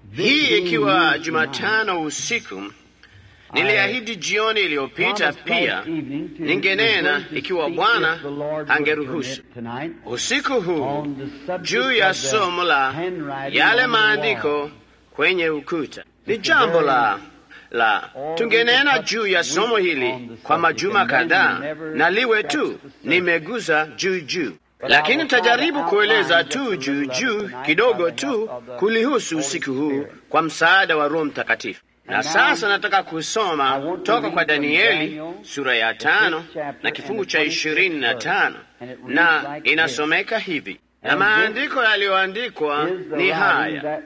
hii ikiwa Jumatano usiku. Niliahidi jioni iliyopita pia ningenena ikiwa Bwana angeruhusu usiku huu juu ya somo la yale maandiko kwenye ukuta. Ni jambo la la tungenena juu ya somo hili kwa majuma kadhaa, na liwe tu nimeguza juu juu, lakini tajaribu kueleza tu juu juu kidogo tu kulihusu usiku huu kwa msaada wa Roho Mtakatifu. Na sasa nataka kusoma toka kwa Danieli sura ya tano na kifungu cha ishirini na tano na inasomeka hivi, na maandiko yaliyoandikwa ni haya: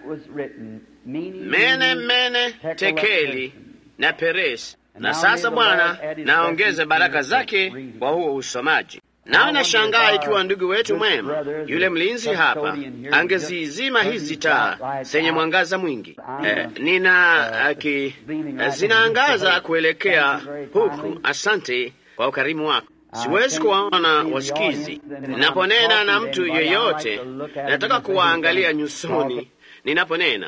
mene mene tekeli na peresi. Na sasa Bwana naongeze baraka zake kwa huo usomaji. Nami nashangaa ikiwa ndugu wetu mwema yule mlinzi hapa angezizima hizi taa zenye mwangaza mwingi. Eh, nina aki, zinaangaza kuelekea huku. Asante kwa ukarimu wako. Siwezi kuwaona wasikizi ninaponena na mtu yeyote, nataka kuwaangalia nyusoni ninaponena.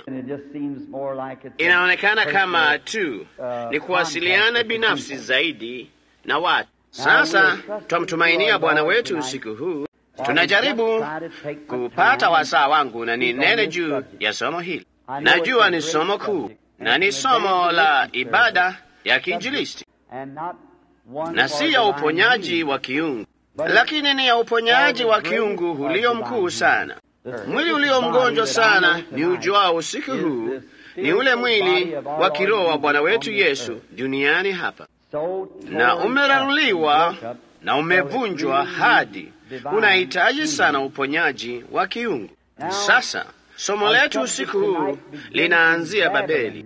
Inaonekana kama tu ni kuwasiliana binafsi zaidi na watu. Sasa twamtumainia Bwana wetu usiku huu. Tunajaribu kupata wasaa wangu na ninene juu ya somo hili. Najua ni somo kuu na ni somo la ibada ya kiinjilisti na si ya uponyaji wa kiungu, lakini ni ya uponyaji wa kiungu ulio mkuu sana. Mwili ulio mgonjwa sana ni ujuao usiku huu ni ule mwili wa kiroho wa Bwana wetu Yesu duniani hapa na umeraruliwa na umevunjwa hadi unahitaji sana uponyaji wa kiungu. Sasa somo letu usiku huu linaanzia Babeli,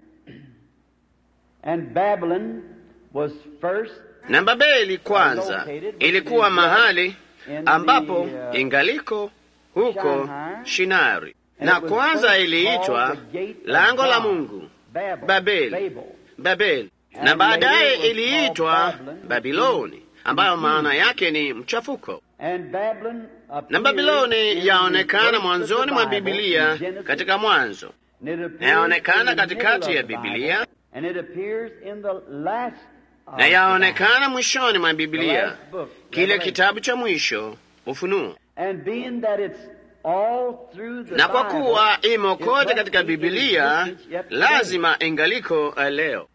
na Babeli kwanza ilikuwa mahali ambapo ingaliko huko Shinari, na kwanza iliitwa lango la Mungu, Babeli, Babeli na baadaye iliitwa Babiloni ambayo maana yake ni mchafuko. Na Babiloni yaonekana mwanzoni mwa Bibilia katika Mwanzo, na yaonekana katikati ya Bibilia, na yaonekana mwishoni mwa Bibilia, kile kitabu cha mwisho, Ufunuo. Na kwa kuwa imo kote katika Bibilia, lazima ingaliko leo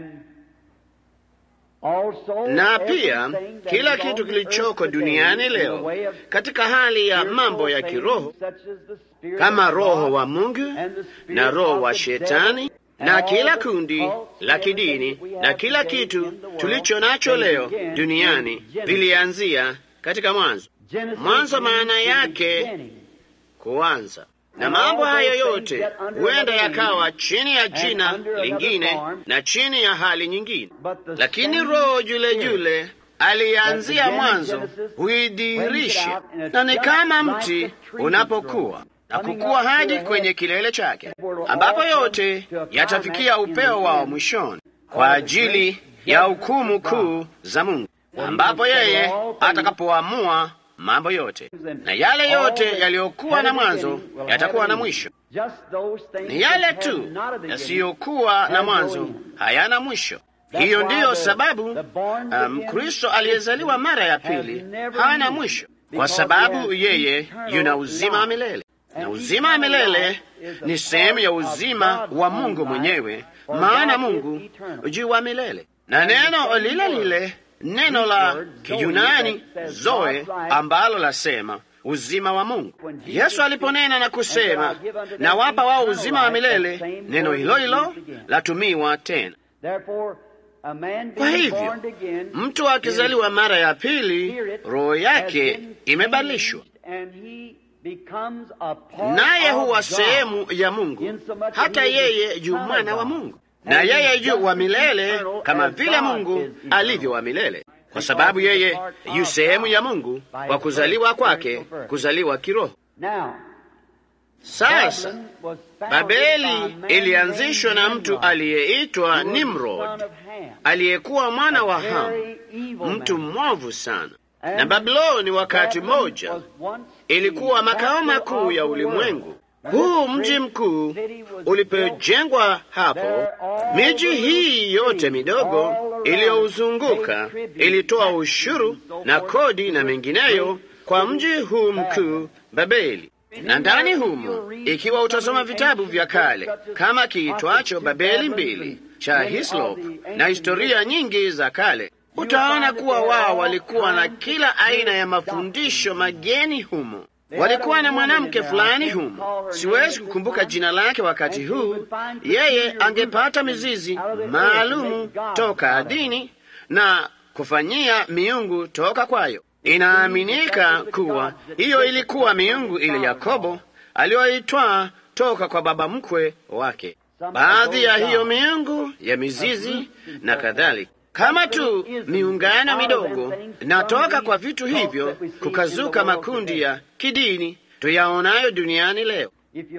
na pia kila kitu kilichoko duniani leo katika hali ya mambo ya kiroho kama roho wa Mungu na roho wa Shetani na kila kundi la kidini na kila kitu tulicho nacho leo duniani vilianzia katika mwanzo. Mwanzo maana yake kuanza na mambo hayo yote huenda yakawa chini ya jina lingine na chini ya hali nyingine, lakini roho yule yule alianzia mwanzo huidhihirisha, na ni kama mti unapokuwa na kukua hadi kwenye kilele chake, ambapo yote yatafikia upeo wao mwishoni kwa ajili ya hukumu kuu za Mungu, ambapo yeye atakapoamua mambo yote na yale yote yaliyokuwa na mwanzo yatakuwa na mwisho. Ni yale tu yasiyokuwa na mwanzo hayana mwisho. Hiyo ndiyo sababu Mkristo um, aliyezaliwa mara ya pili hana mwisho, kwa sababu yeye yuna uzima wa milele, na uzima wa milele ni sehemu ya uzima wa Mungu mwenyewe, maana Mungu juu wa milele na neno lile lile neno la Kiyunani zoe ambalo lasema uzima wa Mungu. Yesu aliponena na kusema na wapa wao uzima wa milele, neno hilo hilo latumiwa tena. Kwa hivyo mtu akizaliwa mara ya pili, roho yake imebadilishwa, naye huwa sehemu ya Mungu, hata yeye yu mwana wa Mungu na yeye yu wa milele kama vile Mungu alivyo wa milele, kwa sababu yeye yu sehemu ya Mungu kwa kuzaliwa kwake, kuzaliwa kiroho. Sasa Babeli ilianzishwa na mtu aliyeitwa Nimrod, aliyekuwa mwana wa Hamu, mtu mwovu sana. Na Babiloni wakati mmoja ilikuwa makao makuu ya ulimwengu huu mji mkuu ulipojengwa hapo, miji hii yote midogo iliyouzunguka ilitoa ushuru na kodi na mengineyo kwa mji huu mkuu Babeli. Na ndani humo, ikiwa utasoma vitabu vya kale kama kiitwacho Babeli mbili cha Hislop na historia nyingi za kale, utaona kuwa wao walikuwa na kila aina ya mafundisho mageni humo. Walikuwa na mwanamke fulani humo, siwezi kukumbuka jina lake wakati huu. Yeye angepata mizizi maalumu toka dini na kufanyia miungu toka kwayo. Inaaminika kuwa hiyo ilikuwa miungu ile Yakobo aliyoitwaa toka kwa baba mkwe wake. Baadhi ya hiyo miungu ya mizizi na kadhalika, kama tu miungano midogo, natoka kwa vitu hivyo kukazuka makundi ya kidini tuyaonayo duniani leo.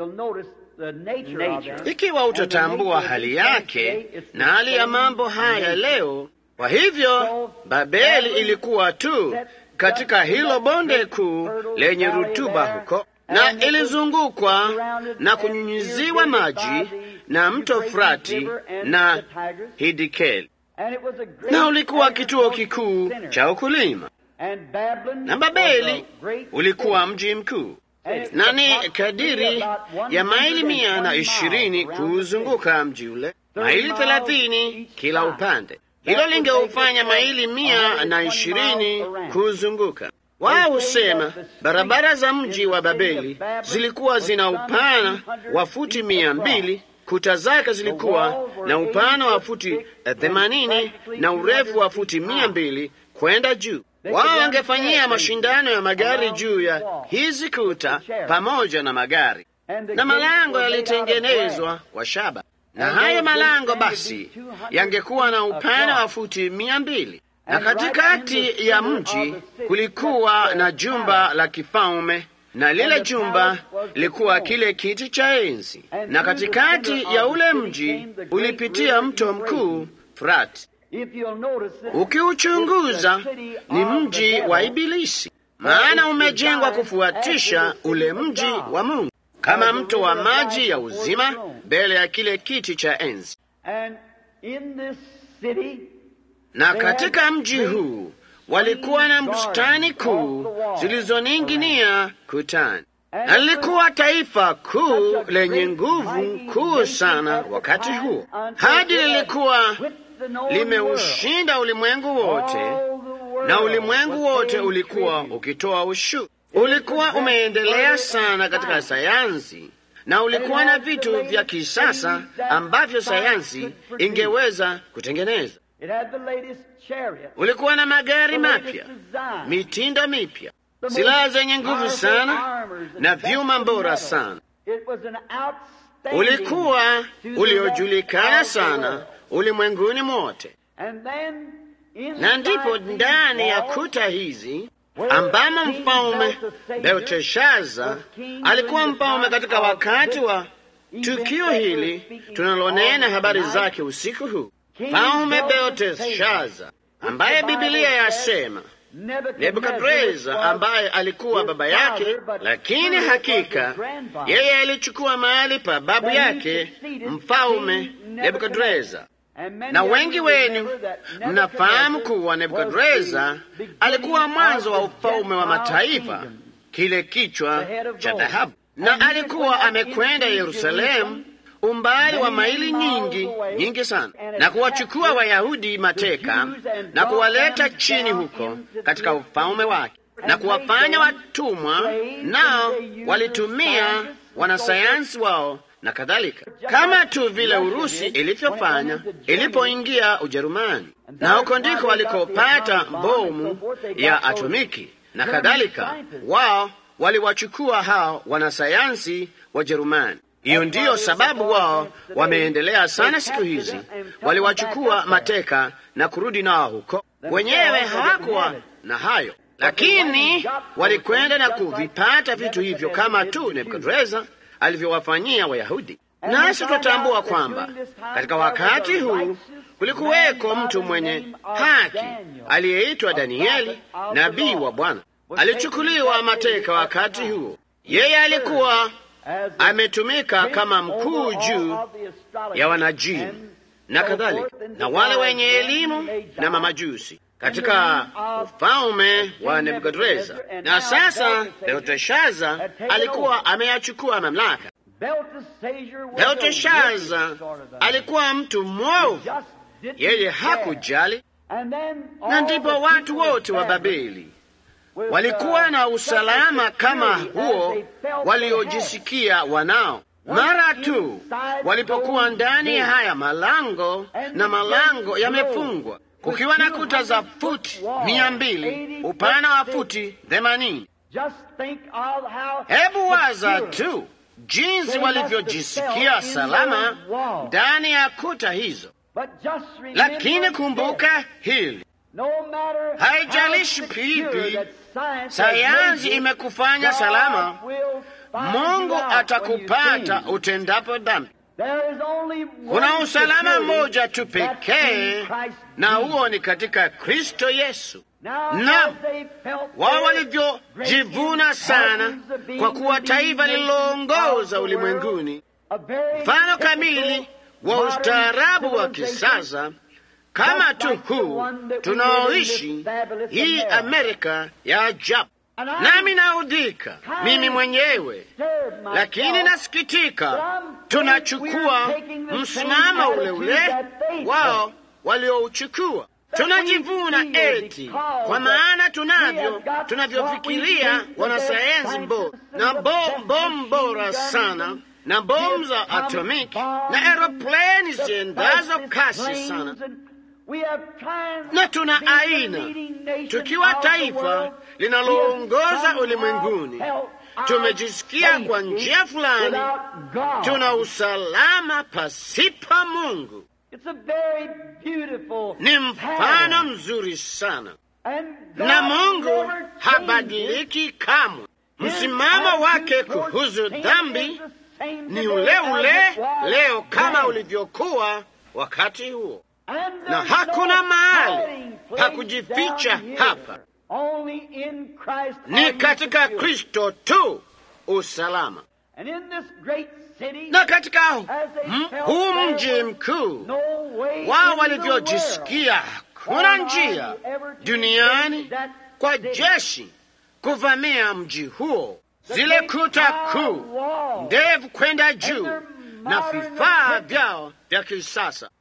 Ikiwa utatambua hali yake na hali ya mambo haya leo, kwa hivyo Babeli ilikuwa tu katika hilo bonde kuu lenye rutuba huko, na ilizungukwa na kunyunyiziwa maji na mto Frati na Hidikeli, na ulikuwa kituo kikuu cha ukulima, na Babeli ulikuwa mji mkuu, na ni kadiri ya maili mia na ishirini kuuzunguka mji ule, maili thelathini kila upande. Hilo lingeufanya maili mia na ishirini kuzunguka. Wao husema barabara za mji wa Babeli zilikuwa zina upana wa futi mia mbili, kuta zake zilikuwa na upana wa futi themanini na urefu wa futi mia mbili kwenda juu. Wao wangefanyia mashindano ya magari juu ya hizi kuta pamoja na magari, na malango yalitengenezwa kwa shaba na hayo malango basi yangekuwa na upana wa futi mia mbili na katikati ya mji kulikuwa na jumba la kifalme, na lile jumba lilikuwa kile kiti cha enzi, na katikati ya ule mji ulipitia mto mkuu Frati. Ukiuchunguza ni mji wa Ibilisi, maana umejengwa kufuatisha ule mji wa Mungu kama mto wa maji ya uzima mbele ya kile kiti cha enzi. Na katika mji huu walikuwa na bustani kuu zilizoning'inia kutani, na lilikuwa taifa kuu lenye nguvu kuu sana wakati huo, hadi lilikuwa limeushinda ulimwengu wote, na ulimwengu wote ulikuwa ukitoa ushuru. Ulikuwa umeendelea sana katika sayansi na ulikuwa na vitu vya kisasa ambavyo sayansi ingeweza kutengeneza. Ulikuwa na magari mapya, mitindo mipya, silaha zenye nguvu sana na vyuma bora sana. Ulikuwa uliojulikana sana ulimwenguni mote, na ndipo ndani ya kuta hizi ambamo mfalme Belteshaza alikuwa mfalme katika wakati wa tukio hili tunalonena habari zake usiku huu. Mfalme Belteshaza ambaye Bibilia yasema Nebukadreza ambaye alikuwa baba yake, lakini hakika yeye alichukua mahali pa babu yake mfalme Nebukadreza na wengi wenu mnafahamu kuwa Nebukadreza alikuwa mwanzo wa ufalme wa mataifa, kile kichwa cha dhahabu, na alikuwa amekwenda Yerusalemu umbali wa maili nyingi nyingi sana, na kuwachukua Wayahudi mateka na kuwaleta chini huko katika ufalme wake na kuwafanya watumwa, nao walitumia wanasayansi wao na kadhalika, kama tu vile Urusi ilivyofanya ilipoingia Ujerumani, na huko ndiko walikopata bomu ya atomiki na kadhalika. Wao waliwachukua hao wanasayansi wa Jerumani. Hiyo ndiyo sababu wao wameendelea sana siku hizi. Waliwachukua mateka na kurudi nao huko. Wenyewe hawakuwa na hayo, lakini walikwenda na kuvipata vitu hivyo kama tu Nebukadreza alivyowafanyia Wayahudi. Nasi tutambua kwamba katika wakati huu kulikuweko mtu mwenye haki aliyeitwa Danieli, nabii wa Bwana. Alichukuliwa mateka wakati huo. Yeye alikuwa ametumika kama mkuu juu ya wanajimu na kadhalika na wale wenye elimu na mamajusi katika ufalme wa Nebukadreza. Na sasa Belteshaza alikuwa ameyachukua mamlaka. Belteshaza alikuwa mtu mwovu, yeye hakujali, na ndipo watu wote wa Babeli walikuwa na usalama kama huo waliojisikia wanao mara tu walipokuwa ndani ya haya malango, na malango yamefungwa kukiwa na kuta za futi mia mbili upana wa futi themanini. Hebu waza tu jinsi walivyojisikia salama ndani ya kuta hizo. Lakini kumbuka hili, haijalishi pipi sayansi imekufanya salama, Mungu atakupata utendapo dhambi. Kuna usalama mmoja tu pekee, na huo ni katika Kristo Yesu. Na wao walivyojivuna sana kwa kuwa taifa lililoongoza ulimwenguni, mfano kamili wa ustaarabu wa kisasa kama tu huu tunaoishi hii Amerika ya ajabu. Nami naudhika mimi mwenyewe, lakini nasikitika, tunachukua msimamo ule ule wao waliouchukua. Tunajivuna eti kwa maana tunavyo tunavyofikiria wanasayansi bora na bomu bora sana na bomu za atomiki na aeroplani ziendazo kasi sana na tuna aina, tukiwa taifa linaloongoza ulimwenguni, tumejisikia kwa njia fulani tuna usalama pasipa Mungu. Ni mfano mzuri sana, na Mungu habadiliki kamwe. Msimamo wake kuhusu dhambi ni ule ule leo kama ulivyokuwa wakati huo na hakuna mahali pa kujificha hapa, ni katika Kristo tu usalama. Na katika huu mji mkuu wao walivyojisikia, kuna njia duniani kwa jeshi kuvamia mji huo, zile kuta kuu ndefu kwenda juu na vifaa vyao vya kisasa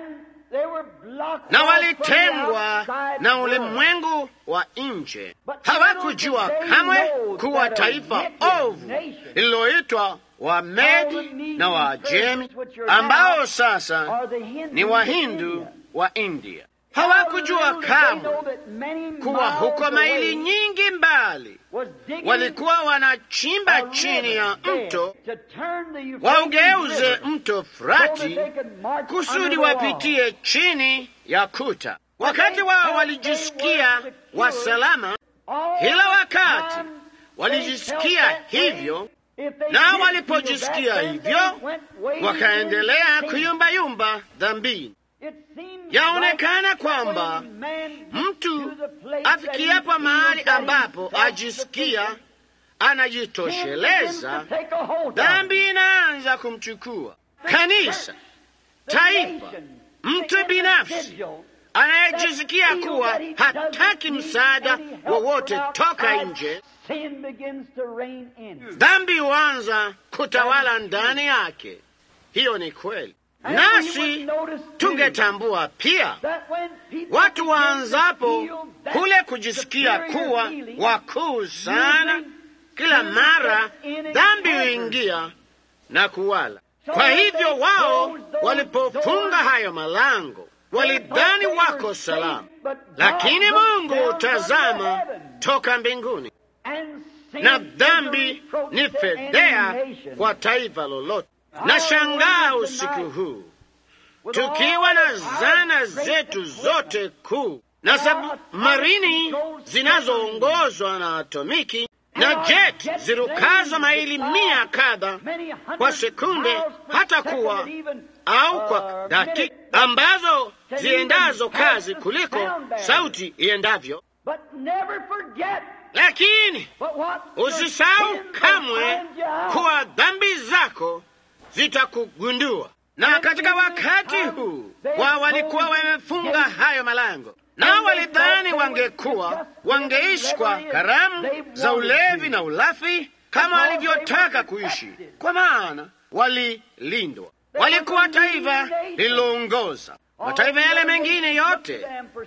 na walitengwa na ulimwengu wa nje. Hawakujua kamwe kuwa taifa ovu lililoitwa Wamedi na Waajemi, ambao sasa ni Wahindu wa India. Hawakujua kamwe kuwa huko maili nyingi mbali walikuwa wanachimba chini ya mto waugeuze mto Frati kusudi wapitie chini ya kuta. Wakati wao walijisikia wasalama, kila wakati walijisikia hivyo, na walipojisikia hivyo wakaendelea kuyumbayumba dhambini. Yaonekana kwamba mtu afikiapo mahali ambapo ajisikia anajitosheleza, dhambi inaanza kumchukua. Kanisa, taifa, mtu binafsi anayejisikia kuwa hataki msaada wowote toka nje, dhambi huanza kutawala ndani yake. Hiyo ni kweli. Nasi tungetambua pia watu waanzapo kule kujisikia kuwa wakuu sana, kila mara dhambi huingia na kuwala. Kwa hivyo wao walipofunga hayo malango walidhani wako salama, lakini Mungu tazama toka mbinguni, na dhambi ni fedhea kwa taifa lolote. Na shangaa usiku huu tukiwa na zana zetu zote kuu na submarini zinazoongozwa na atomiki na jet zirukazo maili mia kadha kwa sekunde, hata kuwa au kwa dakika, ambazo ziendazo kazi kuliko sauti iendavyo. lakini usisahau kamwe kuwa dhambi zako zitakugundua. Na katika wakati huu wao walikuwa wamefunga hayo malango, nao walidhani wangekuwa wangeishi kwa karamu za ulevi na ulafi kama walivyotaka kuishi, kwa maana walilindwa. Walikuwa taifa lililoongoza mataifa yale mengine yote,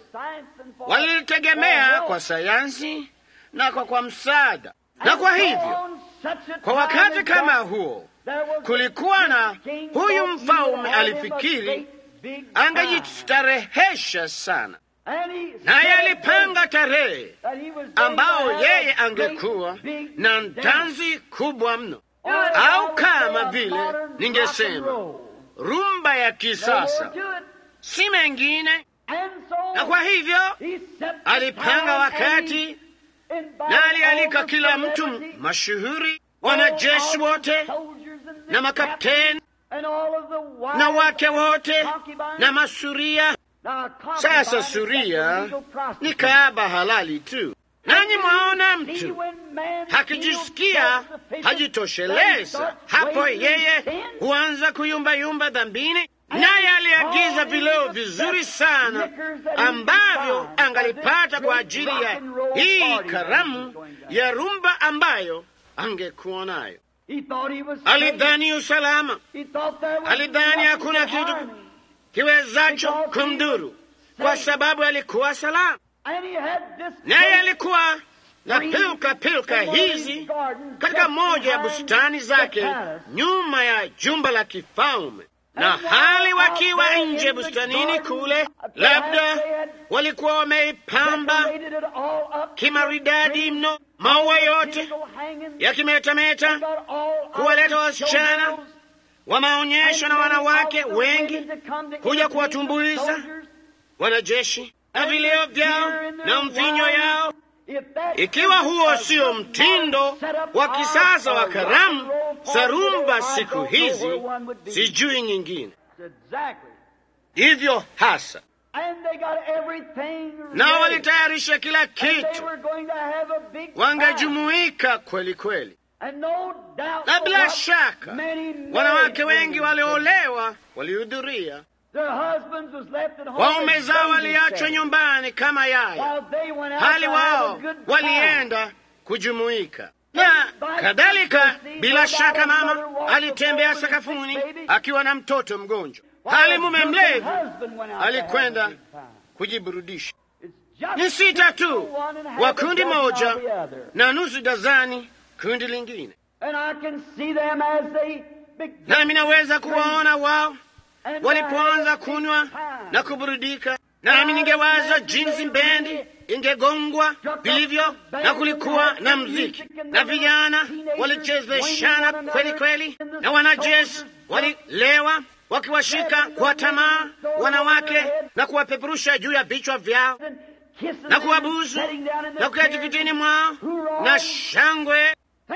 walilitegemea kwa sayansi na kwa kwa msaada. Na kwa hivyo, kwa wakati kama huo, kulikuwa na huyu mfalme alifikiri angejistarehesha sana, naye alipanga tarehe ambao yeye angekuwa na ntanzi kubwa mno, au kama vile ningesema rumba ya kisasa, si mengine. Na kwa hivyo alipanga wakati na alialika kila mtu mashuhuri, wanajeshi wote na makapteni na wake wote na masuria. Sasa suria ni kaaba halali tu, nanyi mwaona mtu hakijisikia hajitosheleza, hapo yeye huanza kuyumbayumba dhambini, naye aliagiza vileo vizuri sana ambavyo angalipata kwa ajili ya hii karamu ya rumba ambayo angekuwa nayo. Alidhani usalama, alidhani hakuna kitu kiwezacho kumdhuru kwa sababu alikuwa salama, naye alikuwa na pilka pilka hizi katika moja ya bustani zake nyuma ya jumba la kifalme, na hali wakiwa nje bustanini kule, labda walikuwa wameipamba kimaridadi mno, maua yote yakimetameta, kuwaleta wasichana wa maonyesho na wanawake wengi kuja kuwatumbuiza wanajeshi na vileo vyao na mvinyo yao. Ikiwa huo sio mtindo wa kisasa wa karamu za rumba siku hizi, sijui nyingine. Hivyo hasa na walitayarisha kila kitu, wangejumuika kweli kweli, na bila shaka wanawake wengi waliolewa walihudhuria. Waume zao waliachwa nyumbani kama yaya, hali wao walienda kujumuika na kadhalika. Bila shaka, mama alitembea sakafuni akiwa na mtoto mgonjwa, hali mume mlevi alikwenda kujiburudisha. Ni sita tu wa kundi moja na nusu dazani kundi lingine, nami naweza kuwaona wao walipoanza kunywa na kuburudika, nami ningewaza jinsi bendi ingegongwa vilivyo, na kulikuwa na mziki na vijana walichezeshana kweli kweli, na wanajeshi walilewa wakiwashika kwa tamaa wanawake na kuwapeperusha juu ya vichwa vyao na kuwabusu na kuketi vitini mwao na shangwe,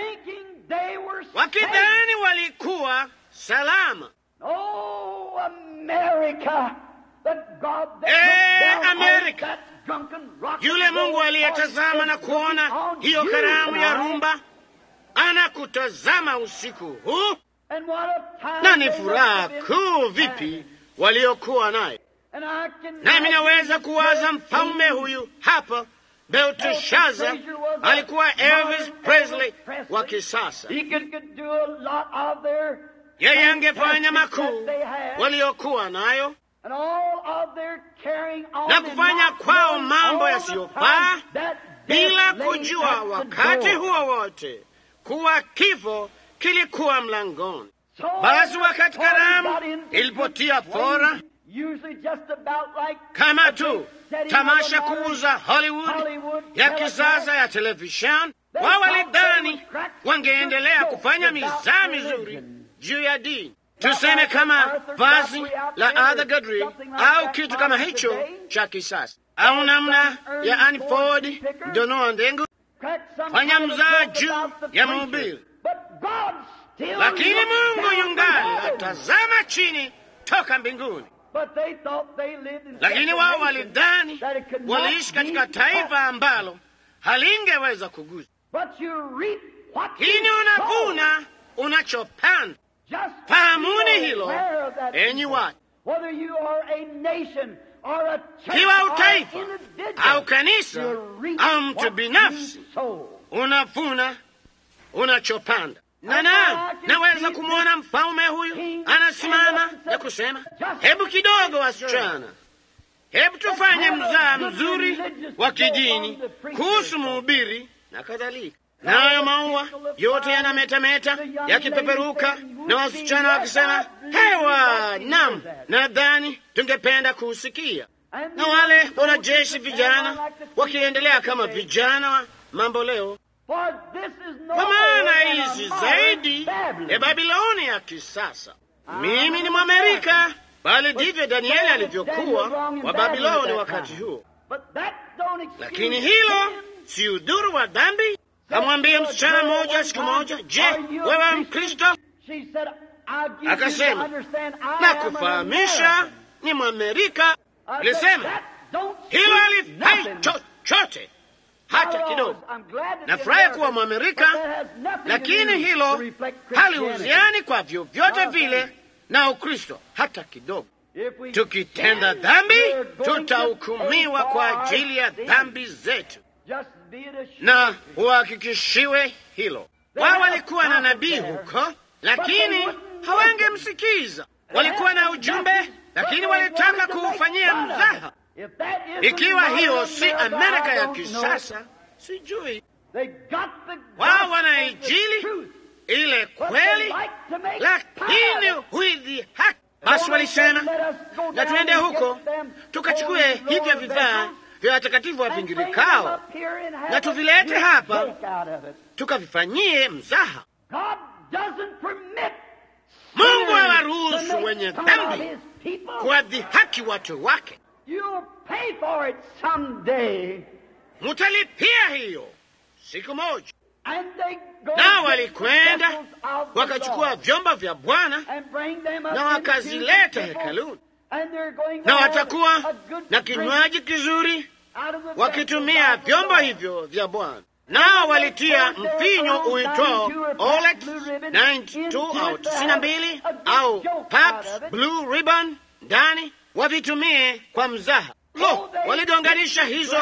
wakidhani walikuwa salama. Oh, America, the God that Eh, looked down America. on that drunken rock Yule and roll Mungu aliyetazama party na is kuona looking on hiyo you karamu ya tonight. rumba anakutazama usiku huu, And what a time na ni they furaha must have been kuu vipi waliokuwa nayo. And I can Nami naweza imagine kuwaza just mfalme seeing huyu hapa Belteshaza alikuwa Elvis Presley wa kisasa. He could, could do a lot of their Yeye angefanya fantastic makuu that they had, waliokuwa nayo and all of their carrying on na and kufanya not kwao knowing mambo all the yasiyofaa time that bila death lay kujua at the wakati door. huo wote kuwa kifo kilikuwa mlangoni. So Basi wakati when karamu got into ilipotia good fora, swing, usually just about like kama a tu big setting tamasha of a modern kuuza Hollywood Hollywood ya telecast, kisasa ya televisheni, They wao thought walidhani they would crack wangeendelea some kufanya jokes about mizaa mizuri religion. juu ya dini, Not tuseme like kama Arthur vazi Godfrey out la there Arthur or Godfrey something like au that kitu kama modern hicho today. cha kisasa, au namna Ernie ya Annie Ford Ford Picker. Donoa Ndengu crack some Fanya kind of mzaa joke juu about the ya preacher. mhubiri. But God still lakini looks Mungu down yungali from heaven. atazama chini toka mbinguni. But they thought they lived in Lakini such a wao nation walidhani that it could not waliishi be katika taifa ambalo halingeweza kugusa. But you reap what you Lakini sow. unavuna unachopanda. Just Fahamuni be hilo, aware of that, enyi people. watu, Whether you are a nation or a church kiwa or utaifa an individual, au kanisa you reap au mtu what binafsi, you sow. unavuna unachopanda. Na na naweza kumwona mfalme huyu anasimama na kusema, hebu kidogo, wasichana, hebu tufanye mzaa mzuri wa kidini kuhusu mhubiri na kadhalika. Nayo maua yote yanametameta yakipeperuka, na wasichana wakisema hewa, nam, nadhani tungependa kuusikia. And Na wale wanajeshi vijana wakiendelea kama vijana wa mambo leo, For this is no kwa maana more than a hizi modern zaidi Babylon. ya Babiloni ya kisasa. Mimi ni Mwamerika, bali ndivyo Danieli alivyokuwa wa Babiloni wakati huo. But that don't excuse Lakini hilo sin. si udhuru wa dhambi. Kamwambia msichana mmoja siku moja, je, wewe Mkristo? She said, I'll give you to Akasema, understand I na am an kufahamisha American. ni Mwamerika. I said, Alisema "That don't hilo speak halifai nothing." chochote hata kidogo. I'm glad to be Nafurahi American, kuwa Mwamerika, but that has nothing to lakini do hilo to reflect Christianity. halihusiani kwa vyovyote No, vile thank na Ukristo hata kidogo. If we Tukitenda sin, dhambi, we're going to tutahukumiwa pay kwa for our ajili ya sin. dhambi zetu, Just be it assured. na uhakikishiwe hilo. Wao walikuwa na nabii huko, lakini hawangemsikiza. Walikuwa na ujumbe, lakini walitaka kuufanyia mzaha. If that isn't Ikiwa hiyo modern si America, Amerika I ya don't know. kisasa, sijui They got the wao wana gospel of the injili truth, ile but they kweli, like to make lakini fun of it. huidhihaki. Basi walisema Let us go na down tuende and huko get them tukachukue holy hivyo Lord vifaa vessels vya watakatifu and bring them wavingirikao up here and have na a tuvilete big hapa. break out of it. tukavifanyie mzaha. God doesn't permit Mungu sinners to hawaruhusu make wenye fun of dhambi his people. kuwadhihaki watu wake. You'll pay for it someday. Mutalipia hiyo siku moja. And they go Nao get the walikwenda vessels of the wakachukua Lord vyombo vya Bwana and bring them up na into wakazileta the temple, hekaluni, and they're going to na have watakuwa a good na drink kinywaji kizuri out of the wakitumia vessels of the vyombo Lord. hivyo vya Bwana. Nao walitia mvinyo uitwao Olex 92 au 92 au Pabst Blue Ribbon ndani, wavitumie kwa mzaha. Lo, waligonganisha hizo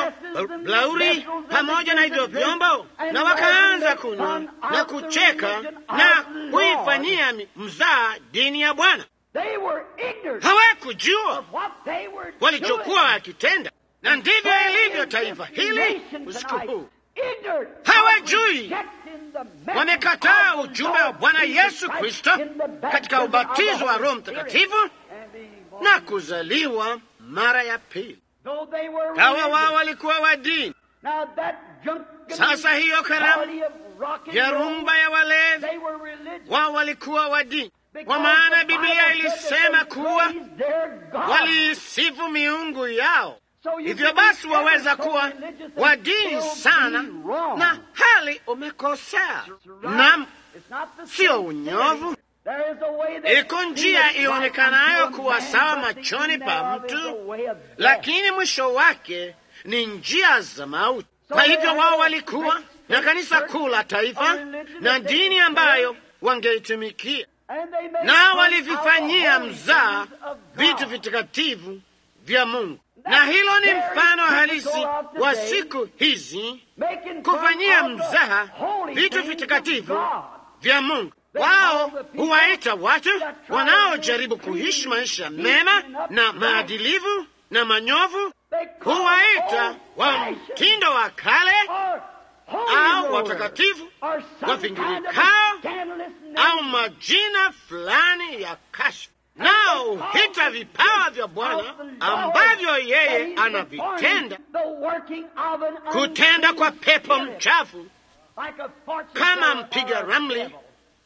blauri pamoja na hivyo vyombo, na wakaanza kunywa na kucheka na kuifanyia mzaha dini ya Bwana. They were ignorant Hawakujua of what they were walichokuwa doing. wakitenda, na ndivyo So ilivyo is taifa this hili nation usiku tonight. huu. Ignorant Hawajui. of rejecting the message Wamekataa of the ujumbe wa Lord Bwana Jesus Yesu Christ Kristo in the baptism katika of the ubatizo wa Holy Roho Spirit Mtakatifu and being born na kuzaliwa mara ya pili. Though they were Hawa religious. wao walikuwa wa dini. Now that drunken Sasa hiyo karamu party of rock and ya roll, rumba ya walevi, they were religious. wao walikuwa wa dini, Because kwa maana the Bible Biblia said that ilisema they kuwa praised their God. waliisifu miungu yao. So you Hivyo can basi be waweza ever so kuwa religious and wa dini still sana be wrong. na hali umekosea. It's right. Naam, It's not the sio sincerity. unyovu. There is a way that Iko njia seemeth right ionekanayo unto a kuwa man, sawa but the machoni end pa thereof is mtu, a way of death. lakini mwisho wake ni njia za mauti. Kwa hivyo wao walikuwa na kanisa kuu la taifa na dini ambayo wangeitumikia, And they made na fun of walivifanyia the holy mzaa things of vitu God. vitakatifu vya Mungu, na hilo ni mfano halisi wa siku hizi Making fun kufanyia of the mzaha holy vitu things vitakatifu of God. vya Mungu. Wao huwaita watu wanaojaribu kuishi maisha mema na maadilivu na manyovu, They call huwaita old wa fashioned mtindo wa kale or holy au rollers, watakatifu or some kind of wavingirikao scandalous au name. majina fulani ya kashfa, nao huita vipawa vya Bwana ambavyo yeye anavitenda, The working of an kutenda kwa pepo unclean spirit, mchafu like a fortune kama teller mpiga or a ramli devil.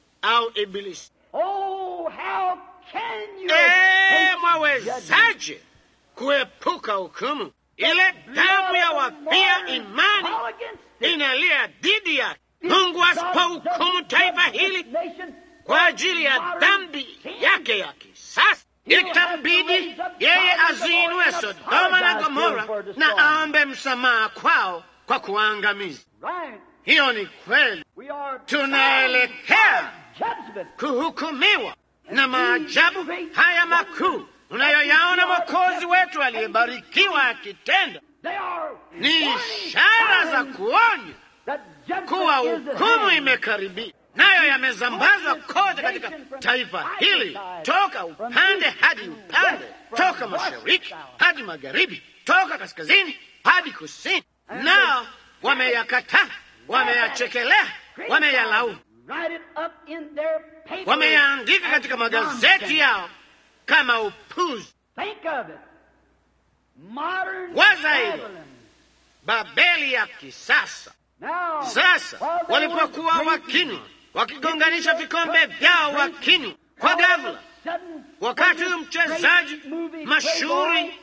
au ibilisi. Oh, how can you Ee, escape mwawezaje kuepuka hukumu? Ile damu ya wafia imani All against it. inalia dhidi yake. Mungu asipohukumu taifa hili kwa ajili ya dhambi yake ya kisasa, itabidi yeye aziinue Sodoma na Gomora na aombe msamaha kwao kwa kuangamiza. Right. Hiyo ni kweli. We are Tunaelekea judgment. kuhukumiwa na maajabu haya makuu unayoyaona Mwokozi wetu aliyebarikiwa akitenda They are ni warning ishara za signs kuonya that judgment kuwa is at hukumu hand. imekaribia, nayo yamezambazwa kote katika taifa hili, toka upande hadi upande, toka mashariki hadi magharibi, toka kaskazini hadi kusini. Nao wameyakataa, wameyachekelea, wameyalaumu, Write it up in their papers wameyaandika as katika magazeti nonsense. yao kama upuzi. Think of it. Modern Waza hilo. Babylon. Babeli ya kisasa. Now, Sasa while they walipokuwa were drinking, wakinywa, wakigonganisha vikombe vyao wakinywa, kwa all of ghafla a sudden, wakati when huyu this mchezaji great movie mashuhuri playboy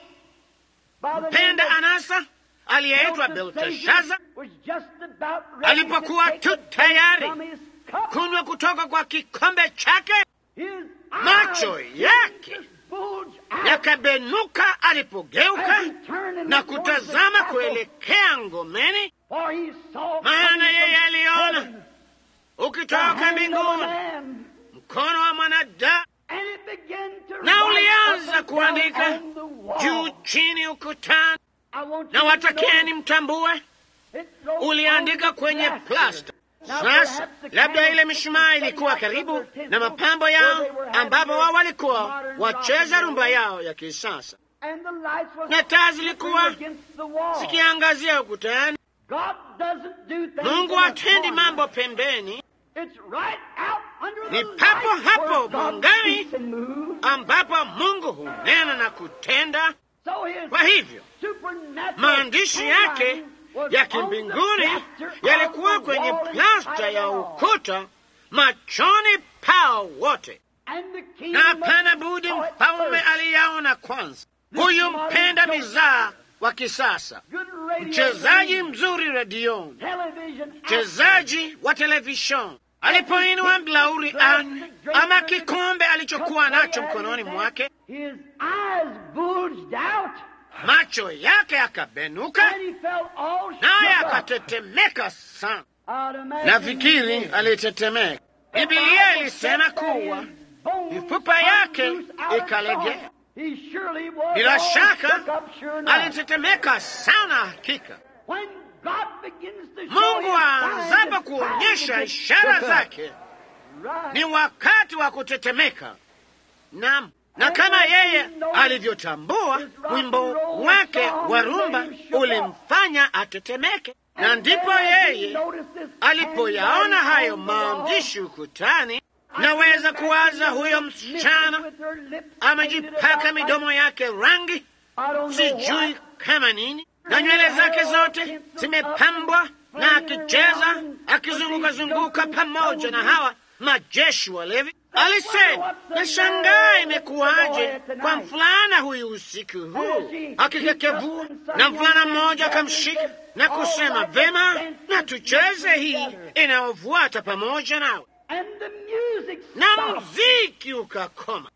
by the name mpenda of anasa aliyeitwa Belteshazzar Belteshaza was just about ready alipokuwa to take tu the drink tayari from his cup. kunywa kutoka kwa kikombe chake, His macho eyes yake bulged out yakabenuka alipogeuka as he turned and na looked towards the kutazama castle, kuelekea ngomeni, for he saw maana coming yeye from aliona heaven the ukitoka hand of a mbinguni man, mkono wa mwanadamu and it began to na write ulianza up and kuandika down on the wall. juu chini ukutani, I want na you to watakeni notice mtambue, it wrote uliandika on the kwenye plaster. plasta. Now, Sasa perhaps the labda ile candlestick mishumaa was ilikuwa setting out karibu their tinsel na mapambo where yao, they were having ambapo their wao walikuwa modern wacheza rock and rumba roll. yao ya kisasa, And the lights was na taa zilikuwa against the wall. zikiangazia ukutani. God doesn't do things Mungu in a hatendi corner. mambo pembeni, It's right out under Ni the papo light hapo where God mwangani. speaks and moves. ambapo Mungu hunena na kutenda. So his Kwa hivyo supernatural maandishi yake handwriting was ya on the kimbinguni plaster of yalikuwa the kwenye wall in plasta sight ya of all. ukuta machoni pao wote, And the king na hapana must budi saw it mfalme first. aliyaona kwanza. Huyu mpenda mizaa wa kisasa, Good radio mchezaji screen, mzuri redioni, television actor. mchezaji wa televisheni alipoinua mlauri an ama kikombe alichokuwa nacho mkononi mwake, His eyes bulged out macho yake yakabenuka, and he felt all naye shook up. akatetemeka sana. I'd imagine Nafikiri he did. alitetemeka. The Bibilia Bible ilisema said that kuwa his bones mifupa yake hung loose out of ikalegea. joint. He surely was Bila all shaka shook up, sure enough. alitetemeka sana. Hakika When God begins to show Mungu his aanzapo signs and kuonyesha signs, ishara shook up. zake Right. ni wakati wa kutetemeka. Naam, na kama yeye alivyotambua, wimbo wake wa rumba ulimfanya atetemeke, na And ndipo then as he yeye noticed this alipoyaona handwriting hayo on the wall, maandishi ukutani, I naweza can kuwaza imagine huyo the missus msichana with her lips painted amejipaka about midomo like- yake rangi, I don't know sijui what. kama nini, na nywele zake zote zimepambwa, na akicheza akizunguka zunguka pamoja na hawa majeshi walevi. Alisema, nashangaa imekuwaje kwa mfulana huyu usiku huu akikekevua, na mfulana mmoja akamshika na kusema, vema, na tucheze hii inayofuata pamoja nawe, And the music na stopped. mziki ukakoma.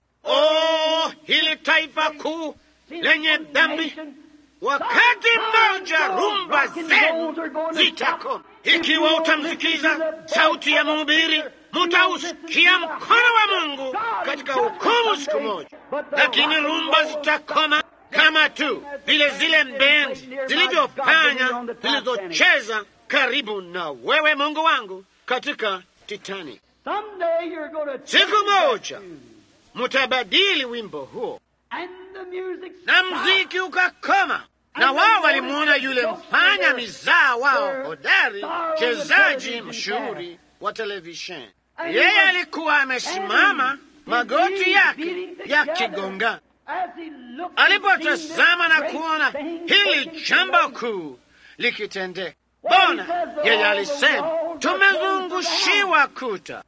Oh, hili taifa kuu lenye dhambi Wakati mmoja rumba zenu zitakoma. Ikiwa utamsikiza sauti ya mhubiri, mutausikia mkono wa Mungu katika hukumu siku moja, lakini rumba zitakoma kama tu vile zile bendi zilivyofanya zilizocheza karibu na wewe, Mungu wangu, katika Titanic. Someday you're going to Siku moja mutabadili wimbo huo and the music na stopped. mziki ukakoma, na wao walimwona yule mfanya mizaa wao hodari, chezaji mashuhuri wa televisheni. Yeye alikuwa amesimama, magoti yake yakigongana. As he looked Alipotazama na kuona hili jambo kuu likitendeka, bona yeye alisema, tumezungushiwa kuta,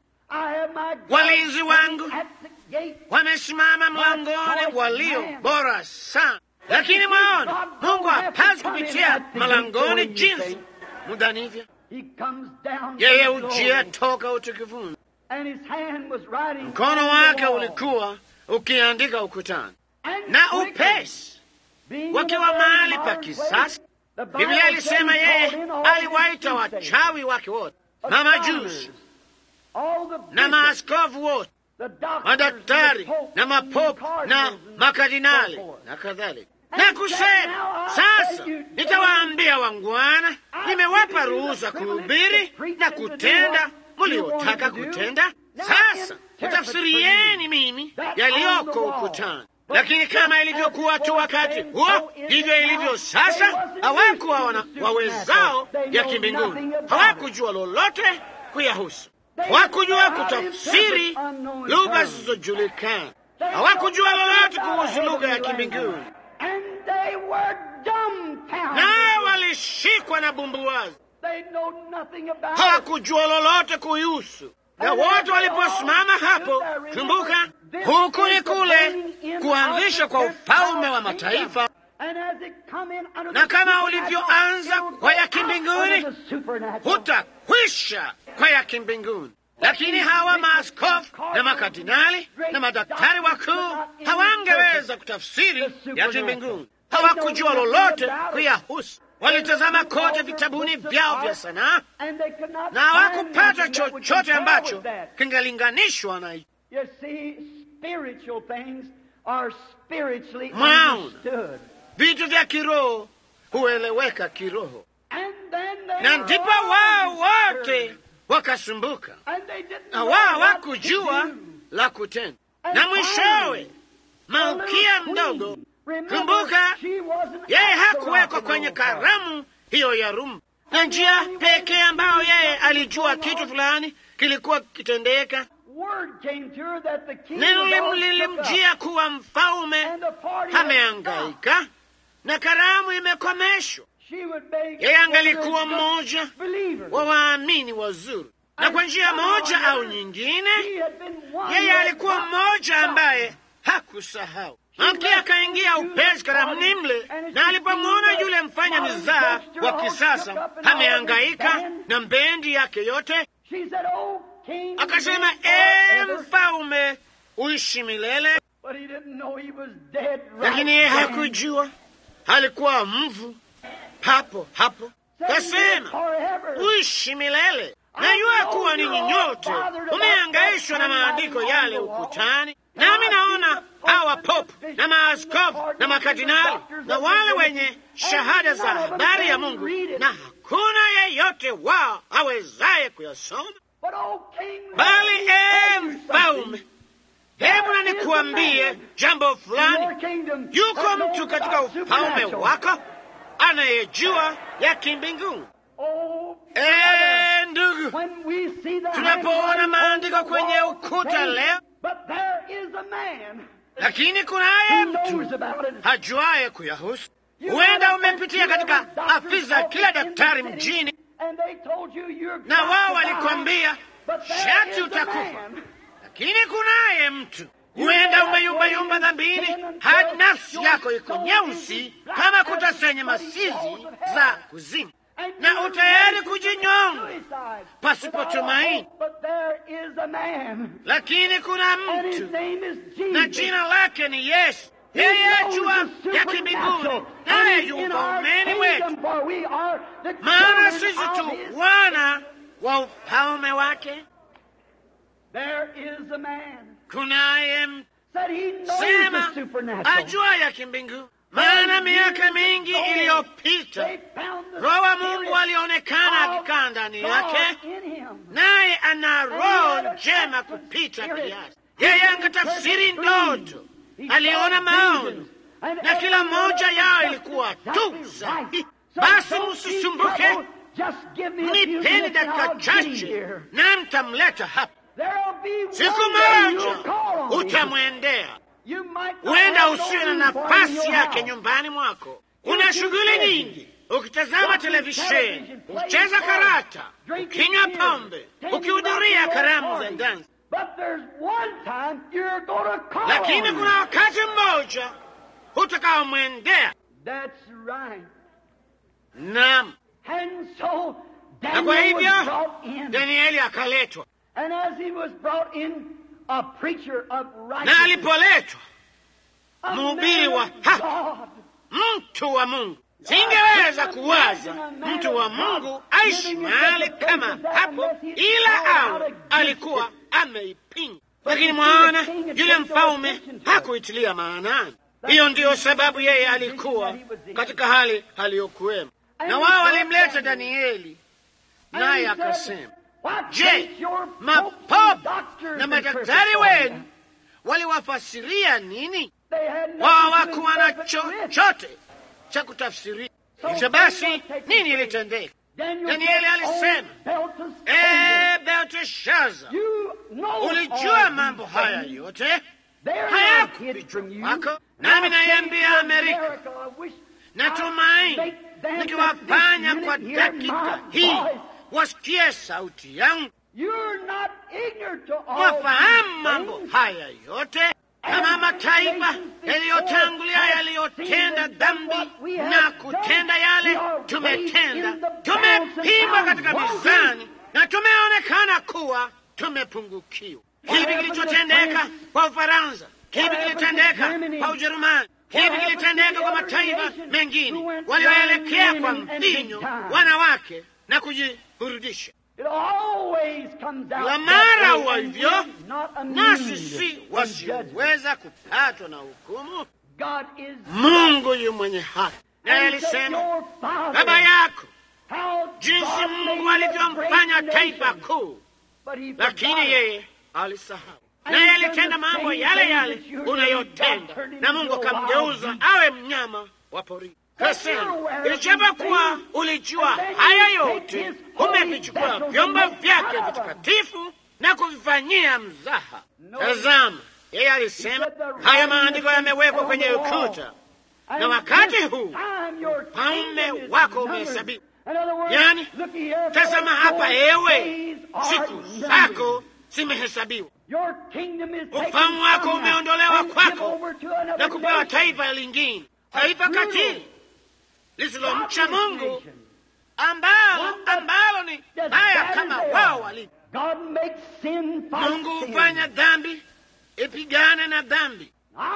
walinzi wangu wamesimama mlangoni, walio bora sana. Lakini mwaona, Mungu hapasi kupitia malangoni jinsi mudanivyo. Yeye ujia toka utukufuni, mkono wake ulikuwa ukiandika ukutani, na upesi wakiwa mahali pa kisasa, Biblia ilisema yeye aliwaita wachawi wake wote, mamajusi na maaskofu wote, madaktari na mapopu na makardinali na kadhalika, na kusema sasa, nitawaambia wangwana, nimewapa ruhusa kuhubiri na kutenda mliotaka kutenda. Sasa utafsirieni mimi yaliyoko ukutani. Lakini kama ilivyokuwa tu wakati huo, ndivyo ilivyo sasa. Hawakuwa wana wawezao ya kimbinguni, hawakujua lolote kuyahusu, hawakujua kutafsiri lugha zisizojulikana, hawakujua lolote kuhusu lugha ya kimbinguni, naye walishikwa na bumbuwazi, hawakujua lolote kuihusu na wote waliposimama hapo, kumbuka, huku ni kule kuanzisha kwa ufalme wa mataifa, na kama ulivyoanza kwa ya kimbinguni, hutakwisha kwa ya kimbinguni. Lakini hawa maaskofu na makardinali na madaktari wakuu hawangeweza kutafsiri ya kimbinguni, hawakujua lolote kuyahusu. Walitazama kote vitabuni vyao vya sanaa na hawakupata chochote ambacho kingelinganishwa na mwaona. Vitu vya kiroho hueleweka kiroho, na ndipo wao wote wakasumbuka, na wao hawakujua la kutenda, na mwishowe malkia mdogo Kumbuka, yeye hakuwekwa kwenye karamu hiyo ya rumba, na njia pekee ambayo yeye alijua kitu fulani kilikuwa kitendeka, neno lilimjia kuwa mfalme ameangaika na karamu imekomeshwa. Yeye angalikuwa mmoja wa waamini wazuri, na kwa njia moja au nyingine, yeye alikuwa mmoja ambaye hakusahau Malkia akaingia upesi karamuni mle, na alipomwona yule mfanya mizaa wa kisasa amehangaika na mbendi yake yote, akasema, ee mfalme, uishi milele. Lakini yeye hakujua alikuwa mvu papo hapo. Kasema, uishi milele. Najua kuwa ninyi nyote umehangaishwa na maandiko yale ukutani, nami naona hawa popu na maaskofu na makardinali na wale wenye shahada za habari ya Mungu, na hakuna yeyote wao awezaye kuyasoma. Bali ee mfalme, hebu na nikuambie jambo fulani. Yuko mtu katika ufalme wako anayejua ya kimbinguni. Ee ndugu, tunapoona maandiko kwenye ukuta leo lakini kunaye mtu hajuaye kuyahusu. Huenda umepitia katika afisa kila daktari mjini, na wao walikwambia shati utakufa, lakini kunaye mtu. Huenda umeyumbayumba dhambini hadi nafsi yako iko nyeusi kama kuta zenye masizi za kuzimu, na utayari kujinyonga pasipo tumaini. Lakini kuna mtu na jina lake ni Yesu. Yeye ajua ya kimbinguni, naye yu ufaumeni wetu, maana sisi tu wana wa ufalme wake. Kunaye mtu sema ajua ya kimbinguni, maana miaka mingi iliyopita Roho wa Mungu alionekana akikaa ndani yake, naye ana roho njema kupita kiasi. Yeye angetafsiri ndoto, aliona maono, na kila moja yao ilikuwa tu sahihi. Basi msisumbuke, mnipeni dakika chache na mtamleta hapa. Siku moja utamwendea. Huenda usiwe na nafasi yake nyumbani mwako. Una shughuli nyingi, ukitazama televisheni, ukicheza karata, ukinywa pombe, ukihudhuria karamu za dansi. Lakini kuna wakati mmoja utakaomwendea. Naam, na kwa hivyo Danieli akaletwa, na alipoletwa mhubiri wa haki, mtu wa Mungu, Singeweza kuwaza mtu wa Mungu aishi mahali kama hapo, ila au alikuwa ameipinga. Lakini mwaona, yule mfalme hakuitilia maanani. Hiyo ndiyo sababu yeye alikuwa katika hali aliyokuwemo, na wao walimleta Danieli, naye akasema, Je, mapopo na madaktari wenu waliwafasiria nini? Wao hawakuwa na chochote cha kutafsiria. Hivyo basi, nini ilitendeka? Danieli alisema, ee Belteshaza, ulijua mambo haya yote hayakufichwa kwako, nami naiambia Amerika, natumaini nikiwafanya kwa dakika hii wasikie sauti yangu, wafahamu mambo haya yote kama mataifa yaliyotangulia yaliyotenda dhambi na kutenda yale tumetenda, tumepimwa katika mizani na tumeonekana kuwa tumepungukiwa. Kipi kilichotendeka kwa Ufaransa? Kipi kilitendeka kwa Ujerumani? Kipi kilitendeka kwa mataifa mengine walioelekea kwa mvinyo wanawake na kujiburudisha? La mara huwa hivyo, nasi si wasioweza kupatwa na hukumu. Mungu yu mwenye haki, naye alisema, baba yako jinsi Mungu alivyomfanya taifa kuu, lakini yeye alisahau, naye alitenda mambo yale yale unayotenda, na Mungu akamgeuza awe mnyama wa porini. Kasema, ijapokuwa ulijua haya yote, umevichukua vyombo vyake vitakatifu na kuvifanyia mzaha. Tazama, yeye alisema haya maandiko yamewekwa kwenye ukuta, na wakati huu ufalme wako umehesabiwa. Yani, tazama hapa, ewe, siku zako zimehesabiwa, ufalme wako umeondolewa kwako na kupewa taifa lingine, taifa katili lisilomcha Mungu ambalo ambalo ni baya kama wao walivyo. Mungu hufanya dhambi ipigane na dhambi,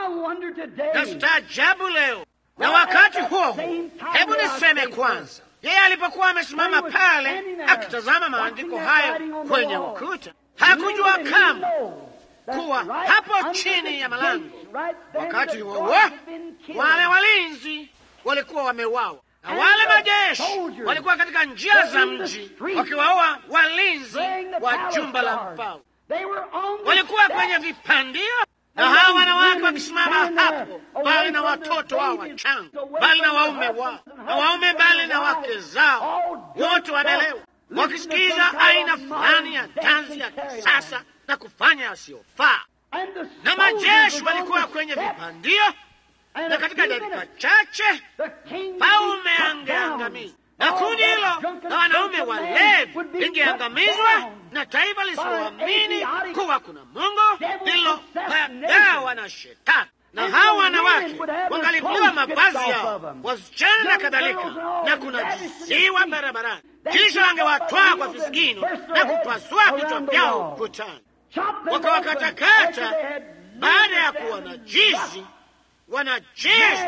na staajabu leo. Na wakati huo huo, hebu niseme kwanza, yeye alipokuwa amesimama pale akitazama maandiko hayo kwenye ukuta, hakujua kama kuwa hapo chini ya malango, wakati huo huo wale walinzi walikuwa wamewawa na wale majeshi walikuwa katika njia za mji wakiwaua walinzi wa jumba la mfalme. Walikuwa kwenye vipandio, na hawa wanawake wakisimama hapo, bali na watoto wao wachanga, bali na waume wao, na waume bali na wake zao, wote wamelewa, wakisikiza aina fulani ya dansi ya kisasa na kufanya yasiyofaa. Na majeshi walikuwa kwenye vipandio na katika dakika chache paume angeangamizwa na kundi hilo na wanaume walevi lingeangamizwa na taifa lisiloamini kuwa kuna Mungu lililopagawa na Shetani. Na hawa wanawake wangalipewa mavazi yao, wasichana na kadhalika, na kunajisiwa barabarani, kisha wangewatwaa kwa visigino na kupasua vichwa vyao ukutani, wakawakatakata baada ya kuwa najisi wanajeshi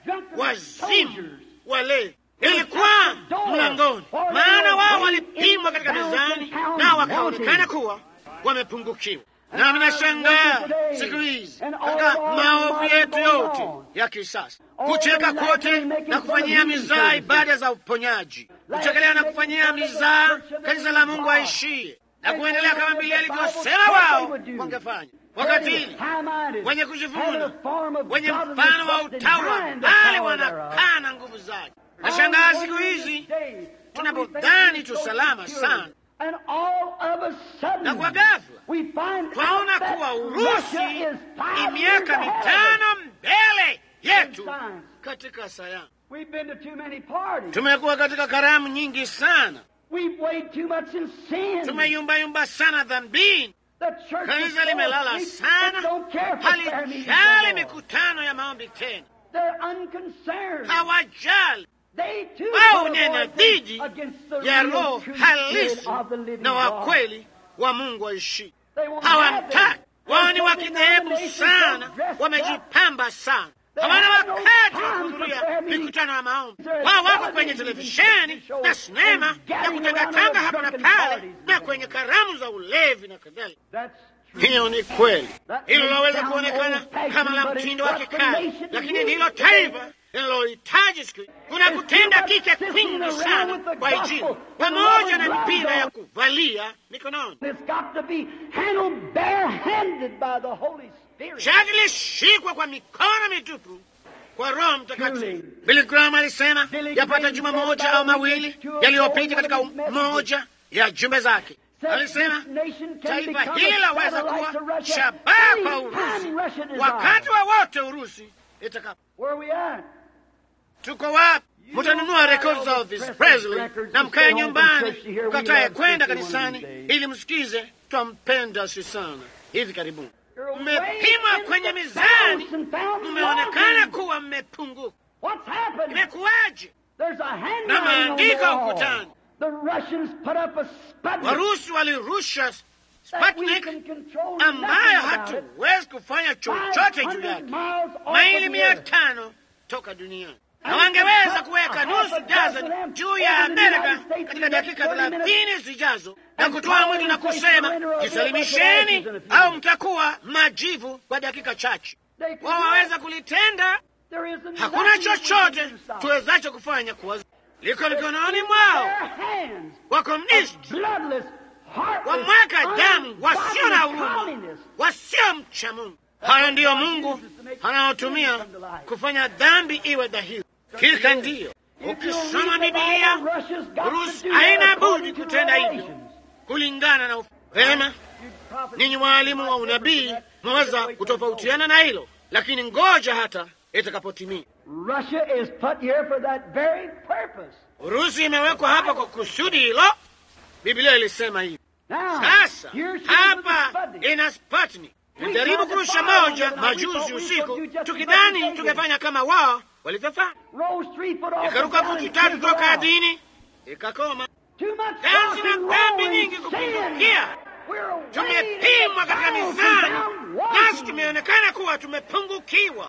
wazimu walevi ilikuwa mlangoni, maana wao walipimwa katika mizani nao wakaonekana kuwa wamepungukiwa. Nami nashangaa siku hizi katika maovu yetu yote ya kisasa, kucheka kote na kufanyia mizaa ibada za uponyaji, kuchekelea na kufanyia mizaa kanisa la Mungu aishie na kuendelea kama Biblia alivyosema wao wangefanya wakatili wenye kujivuna wenye mfano wa utawa, bali wanakana nguvu zake. Nashangaa siku hizi tunapodhani tu salama sana, na kwa ghafla twaona kuwa Urusi ni miaka mitano mbele yetu katika sayansi. Tumekuwa katika karamu nyingi sana, tumeyumbayumba sana dhambini. Kanisa limelala sana, halijali mikutano ya maombi tena, hawajali wao unena dhidi ya roho halisi na wa kweli wa Mungu waishi. Hawamtaki wao, ni wa kidhehebu sana, wamejipamba sana, hawana wakati wa kuhudhuria mikutano ya maombi. Wao wako kwenye televisheni na sinema na kutangatanga hapa na pale na kwenye karamu za ulevi na kadhalika. Hiyo ni kweli, hilo laweza kuonekana kama la mtindo wa kikale, lakini ndilo taifa linalohitaji siku kuna kutenda kike kwingi sana kwa Injili, pamoja na mipira ya kuvalia mikononi. Shati lishikwa kwa mikono mitupu kwa Roho Mtakatifu. Billy Graham alisema yapata juma moja au mawili yaliyopita katika moja ya jumbe zake alisema taifa hili laweza kuwa shabaha kwa Urusi wakati wowote wa Urusi itakapo. Tuko wapi? Mutanunua rekodi za Elvis Presley na mkae nyumbani ukataye kwenda kanisani ili msikize twampenda si sana. Hivi karibuni mmepimwa kwenye mizani, mmeonekana kuwa mmepunguka. Imekuwaje? na maandiko ukutani Warusi walirusha Sputnik ambayo hatuwezi kufanya chochote juu yake, maili mia tano toka duniani, na wangeweza kuweka nusu dazeni juu ya Amerika katika dakika thelathini zijazo na kutoa mwili na kusema jisalimisheni, au mtakuwa majivu kwa dakika chache. Wao waweza kulitenda. Hakuna chochote tuwezacho kufanya kuwa liko mikononi mwao. Wakomunisti wamwaka damu, wasio na huruma, wasio mcha Mungu. Hayo ndiyo Mungu anaotumia kufanya dhambi iwe dhahiri. Kika ndiyo ukisoma Bibilia, Urusi haina budi kutenda hivyo kulingana na vema. Ninyi waalimu wa unabii mwaweza kutofautiana na hilo, lakini ngoja hata itakapotimia. Urusi imewekwa hapa kwa kusudi hilo. Biblia ilisema hivi. Sasa hapa ina Sputnik. Nilijaribu kurusha moja majuzi usiku, tukidhani tungefanya kama wao walivyofanya, ikaruka futi tatu toka ardhini, ikakoma. Dansi na dhambi nyingi kupindukia. Tumepimwa katika mizani, nasi tumeonekana kuwa tumepungukiwa.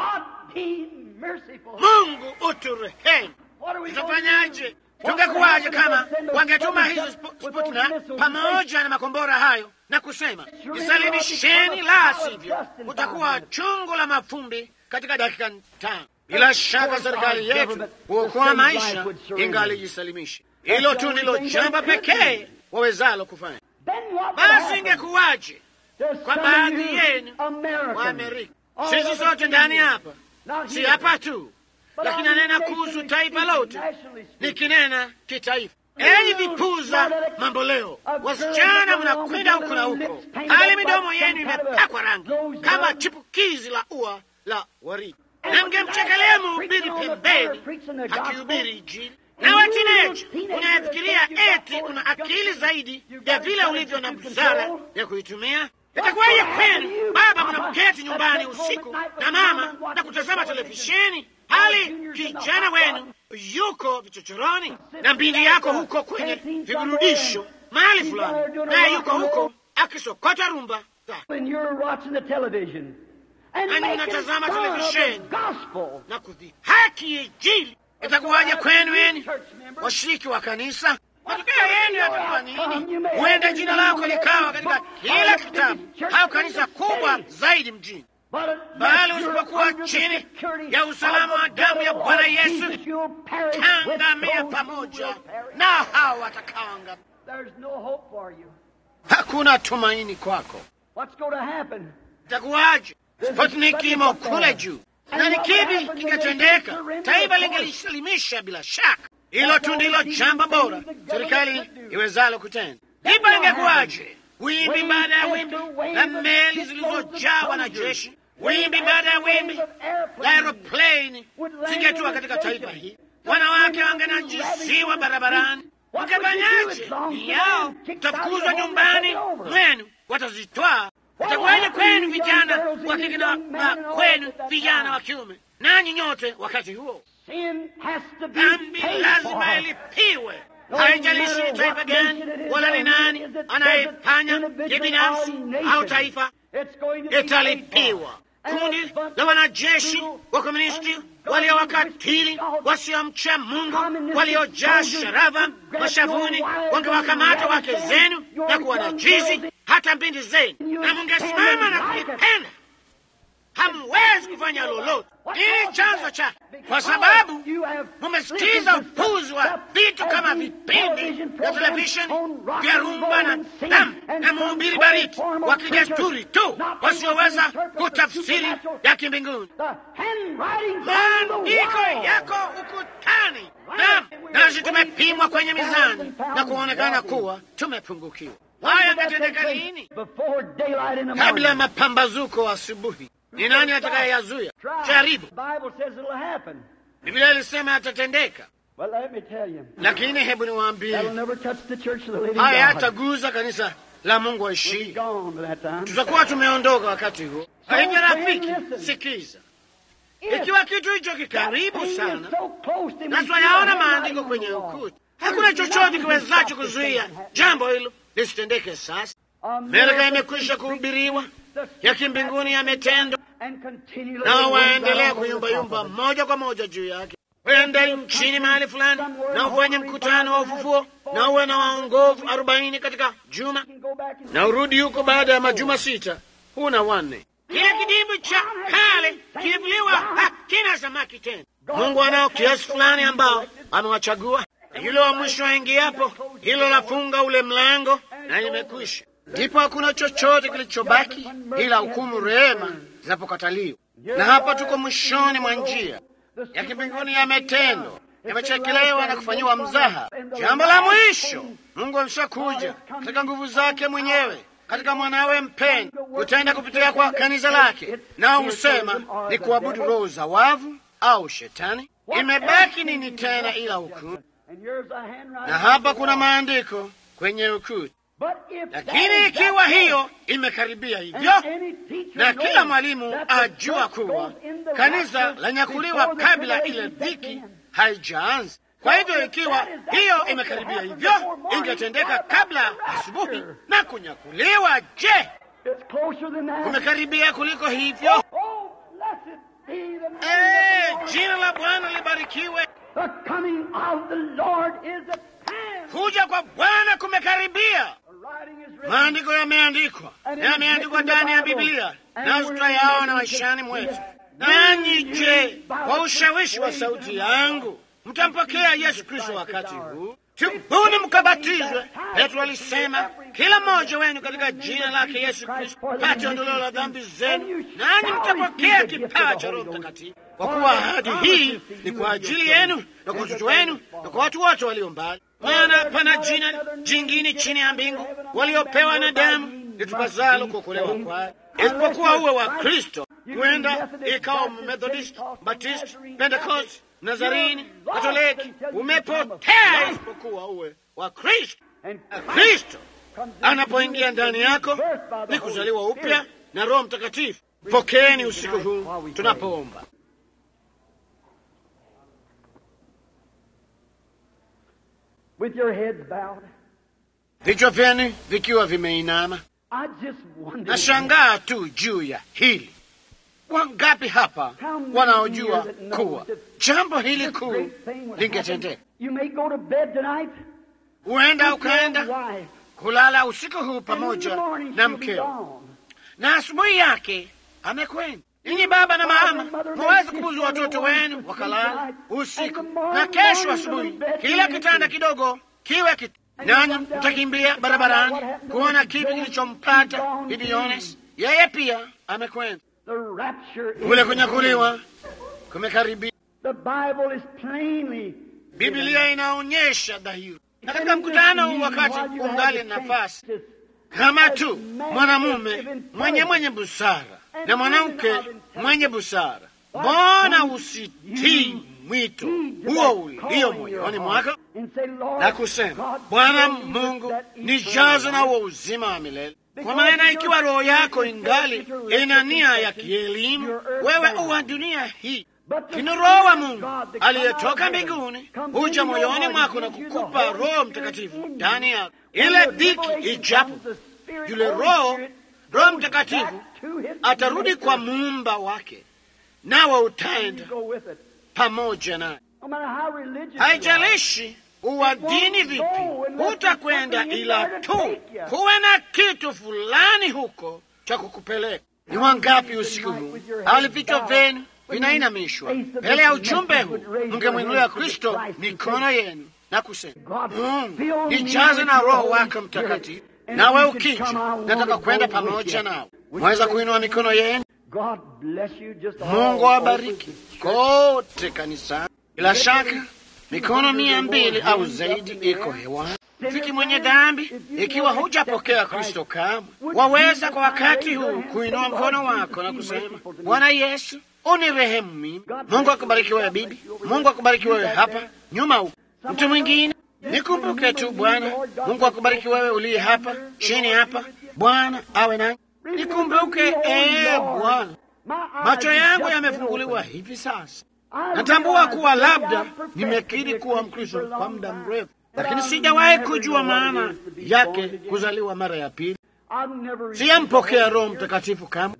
Mungu uturehemu. Tutafanyaje? Tungekuwaje kama wangetuma hizo Sputnik pamoja na makombora hayo na kusema jisalimisheni, la sivyo utakuwa chungu la mafumbi katika dakika tano. Bila shaka serikali yetu huokoa maisha ingalijisalimisha. Hilo tu ndilo jambo pekee wawezalo kufanya. Basi ingekuwaje kwa baadhi yenu wa Amerika? Sisi sote ndani hapa, si hapa tu lakini anena kuhusu taifa lote, nikinena kitaifa. Enyi vipuza mambo leo, wasichana mnakwenda huko na huko, hali midomo yenu imepakwa rangi kama chipukizi la ua la waridi, na mngemchekelea mhubiri pembeni akihubiri Injili. Nawe tineja unayefikiria eti una akili zaidi ya vile ulivyo na busara ya kuitumia itakuwaje kwenu baba mnamketi nyumbani usiku na mama na kutazama televisheni hali kijana wenu yuko vichochoroni na mbindi yako huko kwenye viburudisho mahali fulani, naye yuko huko akisokota rumba, nanyi mnatazama televisheni na kudhihaki Injili. Itakuwaje kwenu yeni washiriki wa kanisa? Matokeo yenu yatakuwa nini? Huenda jina lako likawa katika kila kitabu au kanisa kubwa zaidi mjini bali usipokuwa chini ya usalama wa damu ya Bwana Yesu, tangamia pamoja na hao watakaoangamia. Hakuna tumaini kwako. Itakuwaje? Sputnik imo kule juu, na ni kipi kingetendeka? Taifa lingelisalimisha bila shaka. Hilo tu ndilo jambo bora serikali iwezalo kutenda. Ndipo ingekuwaje? Wimbi baada ya wimbi na meli zilizojaa wanajeshi wimbi baada ya wimbi la aeroplane zingetua katika taifa hili, wanawake wangenajisiwa barabarani. Wakafanyaje? yao utafukuzwa nyumbani mwenu, watazitwaa. Itakuwaje kwenu vijana wa kike na kwenu vijana wa kiume, nanyi nyote wakati huo? Dhambi lazima ilipiwe. Haijalishi ni taifa gani wala ni nani anayefanya, je, binafsi au taifa, italipiwa. kundi la wanajeshi wa komunisti waliowakatili wasiomcha Mungu, waliojaa sharava mashavuni, wangewakamata wake zenu na kuwanajisi hata binti zenu, na mungesimama na kuipenda hamwezi kufanya lolote. Nini chanzo chake? Kwa sababu mumesikiza upuzi wa vitu kama vipindi vya televisheni vya rumba na damu na mhubiri bariki wa kidesturi tu wasioweza kutafsiri ya kimbinguni. Maandiko yako ukutani, naam, nasi tumepimwa kwenye mizani na kuonekana kuwa tumepungukiwa. Haya yametendeka lini? Kabla ya mapambazuko asubuhi. Ni nani atakayeyazuia? Jaribu. Biblia ilisema yatatendeka, lakini hebu niwaambie, haya hataguza kanisa la Mungu aishii. Tutakuwa tumeondoka wakati huo. Kwa hivyo, rafiki, sikiza, ikiwa kitu hicho kikaribu sana na twayaona maandiko kwenye ukuta, hakuna chochote kiwezacho kuzuia jambo hilo lisitendeke. Sasa Amerika imekwisha kuhubiriwa ya kimbinguni yametendwa, nao waendelea kuyumbayumba moja kwa moja juu yake. Wenda nchini mahali fulani na ufanye mkutano wa ufufuo na uwe na waongovu arobaini katika juma na urudi huko baada ya majuma sita, huna wanne. Kile kidimbwi cha kale kilivuliwa, hakina samaki tena. Mungu anao kiasi fulani ambao amewachagua, yule wa mwisho aingiapo, hilo lafunga ule mlango na imekwisha ndipo hakuna chochote kilichobaki ila hukumu, rehema zinapokataliwa. Na hapa tuko mwishoni mwa njia ya kimbinguni, yametendwa, yamechekelewa na kufanyiwa mzaha. Jambo la mwisho, Mungu ameshakuja katika nguvu zake mwenyewe katika mwanawe mpendwa, kutenda kupitia kwa kanisa lake, nao husema ni kuabudu roho za wavu au shetani. Imebaki nini tena ila hukumu? Na hapa kuna maandiko kwenye ukuta lakini ikiwa hiyo imekaribia hivyo, na kila mwalimu ajua kuwa kanisa lanyakuliwa kabla ile dhiki haijaanza. Kwa hivyo ikiwa hiyo imekaribia hivyo, ingetendeka kabla asubuhi na kunyakuliwa. Je, kumekaribia kuliko hivyo? Eh, jina la Bwana libarikiwe. Kuja kwa Bwana kumekaribia. Maandiko yameandikwa, yameandikwa ndani ya Biblia, nazo tutayaona maishani mwetu. Nanyi je, kwa ushawishi wa sauti yangu mtampokea Yesu Kristo wakati huu? Tubuni mkabatizwe. Petro alisema, kila mmoja wenu katika jina lake Yesu Kristo pate ondoleo la dhambi zenu, nanyi mtapokea kipawa cha Roho Mtakatifu, kwa kuwa ahadi hii ni kwa ajili yenu na kwa watoto wenu na kwa watu wote walio mbali maana pana jina jingine chini ya mbingu waliopewa na damu litupasalo kuokolewa kwayo, isipokuwa uwe wa Kristo. Huenda ikawa Methodist, Baptist, Pentecost, Nazarini, Katoliki, umepotea isipokuwa uwe wa Kristo. Kristo anapoingia ndani yako ni kuzaliwa upya na Roho Mtakatifu. Pokeeni usiku huu tunapoomba. With your heads bowed. Vichwa vyenu vikiwa vimeinama. I just wonder. Nashangaa tu juu ya hili. Wangapi hapa wanaojua kuwa jambo hili kuu lingetendeka? You may go to bed tonight. Huenda with your ukaenda wife, kulala usiku huu and in pamoja the morning na she'll be mkeo, gone. na asubuhi yake amekwenda. Ninyi baba na mama mwaweza kubuzu watoto wenu wakalala usiku, na kesho asubuhi kila kitanda kidogo kiwe kit nanyi mtakimbia barabarani kuona kipi kilichompata bibi Yones. Yeye pia amekwenda. The rapture is Kule kunyakuliwa kumekaribia. The Bible is plainly Biblia inaonyesha dhahiri, na katika mkutano huu, wakati ungali nafasi, kama tu mwanamume mwenye mwenye busara na mwanamke mwenye busara, mbona usitii mwito huo ulio moyoni mwako and say, Lord, na kusema, God, Bwana fill you Mungu, with that nijaze na eternal huo uzima wa milele. Kwa maana ikiwa roho yako ingali ina nia ya kielimu, wewe uwa dunia hii lakini Roho wa Mungu aliyetoka mbinguni huja moyoni mwako na kukupa Roho Mtakatifu ndani yako. Ile dhiki ijapo, yule Roho Roho Mtakatifu atarudi kwa muumba wake, nawe utaenda pamoja naye. Haijalishi uwa dini vipi, hutakwenda ila tu kuwe na kitu fulani huko cha kukupeleka. Ni wangapi usiku huu ali vichwa vyenu vinainamishwa mbele ya ujumbe huu, mngemwinulia Kristo mikono yenu na kusema, Mungu nijaze na Roho wako Mtakatifu, nawe ukija, nataka kwenda pamoja nawe. Mwaweza kuinua mikono yenu. Mungu awabariki kote kanisani. Bila shaka mikono mia mbili au zaidi iko hewani. Fiki mwenye dhambi, ikiwa hujapokea Kristo kamwe, waweza kwa wakati huu kuinua mkono wako na kusema, Bwana Yesu, unirehemu mimi. Mungu akubariki wewe bibi, Mungu akubariki wewe hapa nyuma huko. Mtu mwingine nikumbuke tu Bwana. Mungu akubariki wewe uliye hapa chini hapa, Bwana awe nanyi. Nikumbuke ee Bwana, macho yangu yamefunguliwa hivi sasa. Natambua kuwa labda nimekiri kuwa Mkristo kwa muda mrefu, lakini sijawahi kujua maana yake kuzaliwa mara ya pili. Siyampokea Roho Mtakatifu kamwe.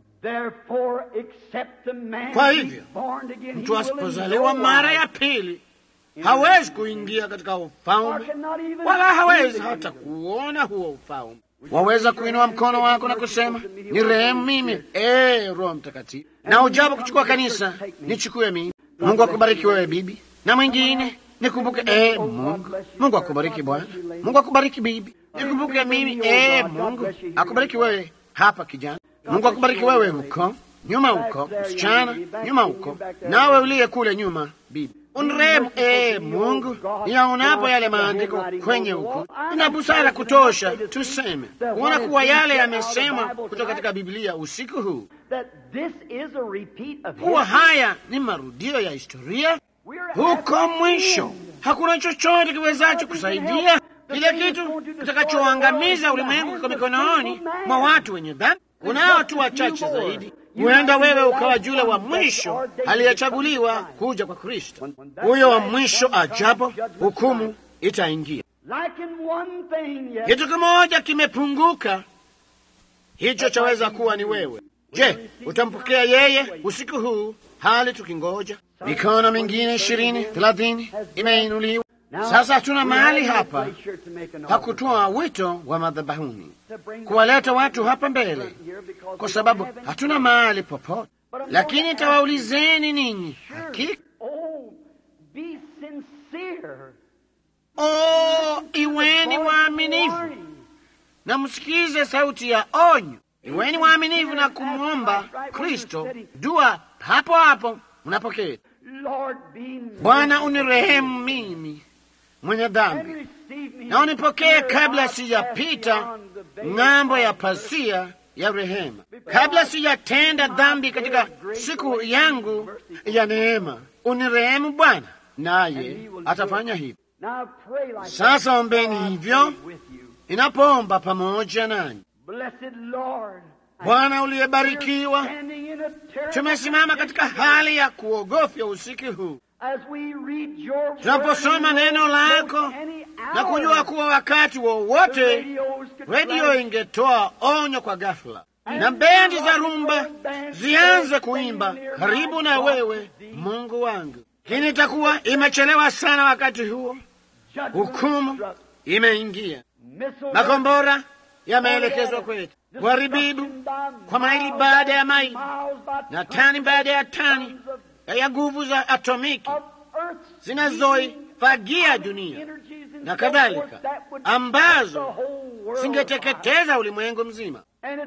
Kwa hivyo mtu asipozaliwa mara ya pili hawezi kuingia katika ufalme, wala hawezi hata kuona huo ufalme. Waweza kuinua mkono wako na kusema ni rehemu mimi, ee Roho Mtakatifu, na ujapo kuchukua kanisa nichukue mimi. Mungu akubariki wewe bibi, na mwingine nikumbuke. Ee Mungu, Mungu akubariki bwana. Mungu akubariki bibi, nikumbuke mimi. Ee Mungu akubariki wewe hapa kijana. Mungu akubariki wewe huko nyuma, huko msichana nyuma huko, nawe uliye kule nyuma bibi Unrehemu ee Mungu, yaonapo yale maandiko kwenye huko, ina busara kutosha tuseme kuona kuwa yale yamesemwa kutoka katika Biblia usiku huu, kuwa haya ni marudio ya historia. Huko mwisho hakuna chochote kiwezacho kusaidia kile kitu kitakachoangamiza ulimwengu kwa mikononi mwa watu wenye dhambi. Kunao tu wachache zaidi huenda wewe ukawa yule wa mwisho aliyechaguliwa kuja kwa Kristo. Huyo wa mwisho ajapo, hukumu itaingia. Kitu kimoja kimepunguka, hicho chaweza kuwa ni wewe. Je, utampokea yeye usiku huu, hali tukingoja? Mikono mingine ishirini thelathini imeinuliwa. Sasa hatuna mahali hapa pa kutoa wito wa madhabahuni, kuwaleta watu hapa mbele, kwa sababu hatuna mahali popote. Lakini tawaulizeni ninyi hakika, oh, iweni waaminifu na msikize sauti ya onyo. Iweni waaminifu na kumwomba Kristo dua hapo hapo mnapoketi. Bwana, unirehemu mimi mwenye dhambi na unipokee kabla sijapita ng'ambo ya pasia ya rehema, kabla sijatenda dhambi katika siku yangu ya neema. Unirehemu Bwana, naye atafanya hivyo. Sasa ombeni hivyo inapoomba pamoja nanyi. Bwana uliyebarikiwa, tumesimama katika hali ya kuogofya usiku huu tunaposoma neno lako na kujua kuwa wakati wowote redio ingetoa onyo kwa ghafla na bendi za rumba zianze kuimba karibu na wewe, Mungu wangu, lakini itakuwa imechelewa sana. Wakati huo hukumu imeingia, makombora yameelekezwa kwetu, uharibibu kwa maili baada ya maili na tani baada ya tani ya nguvu za atomiki zinazoifagia dunia na kadhalika, ambazo zingeteketeza ulimwengu mzima,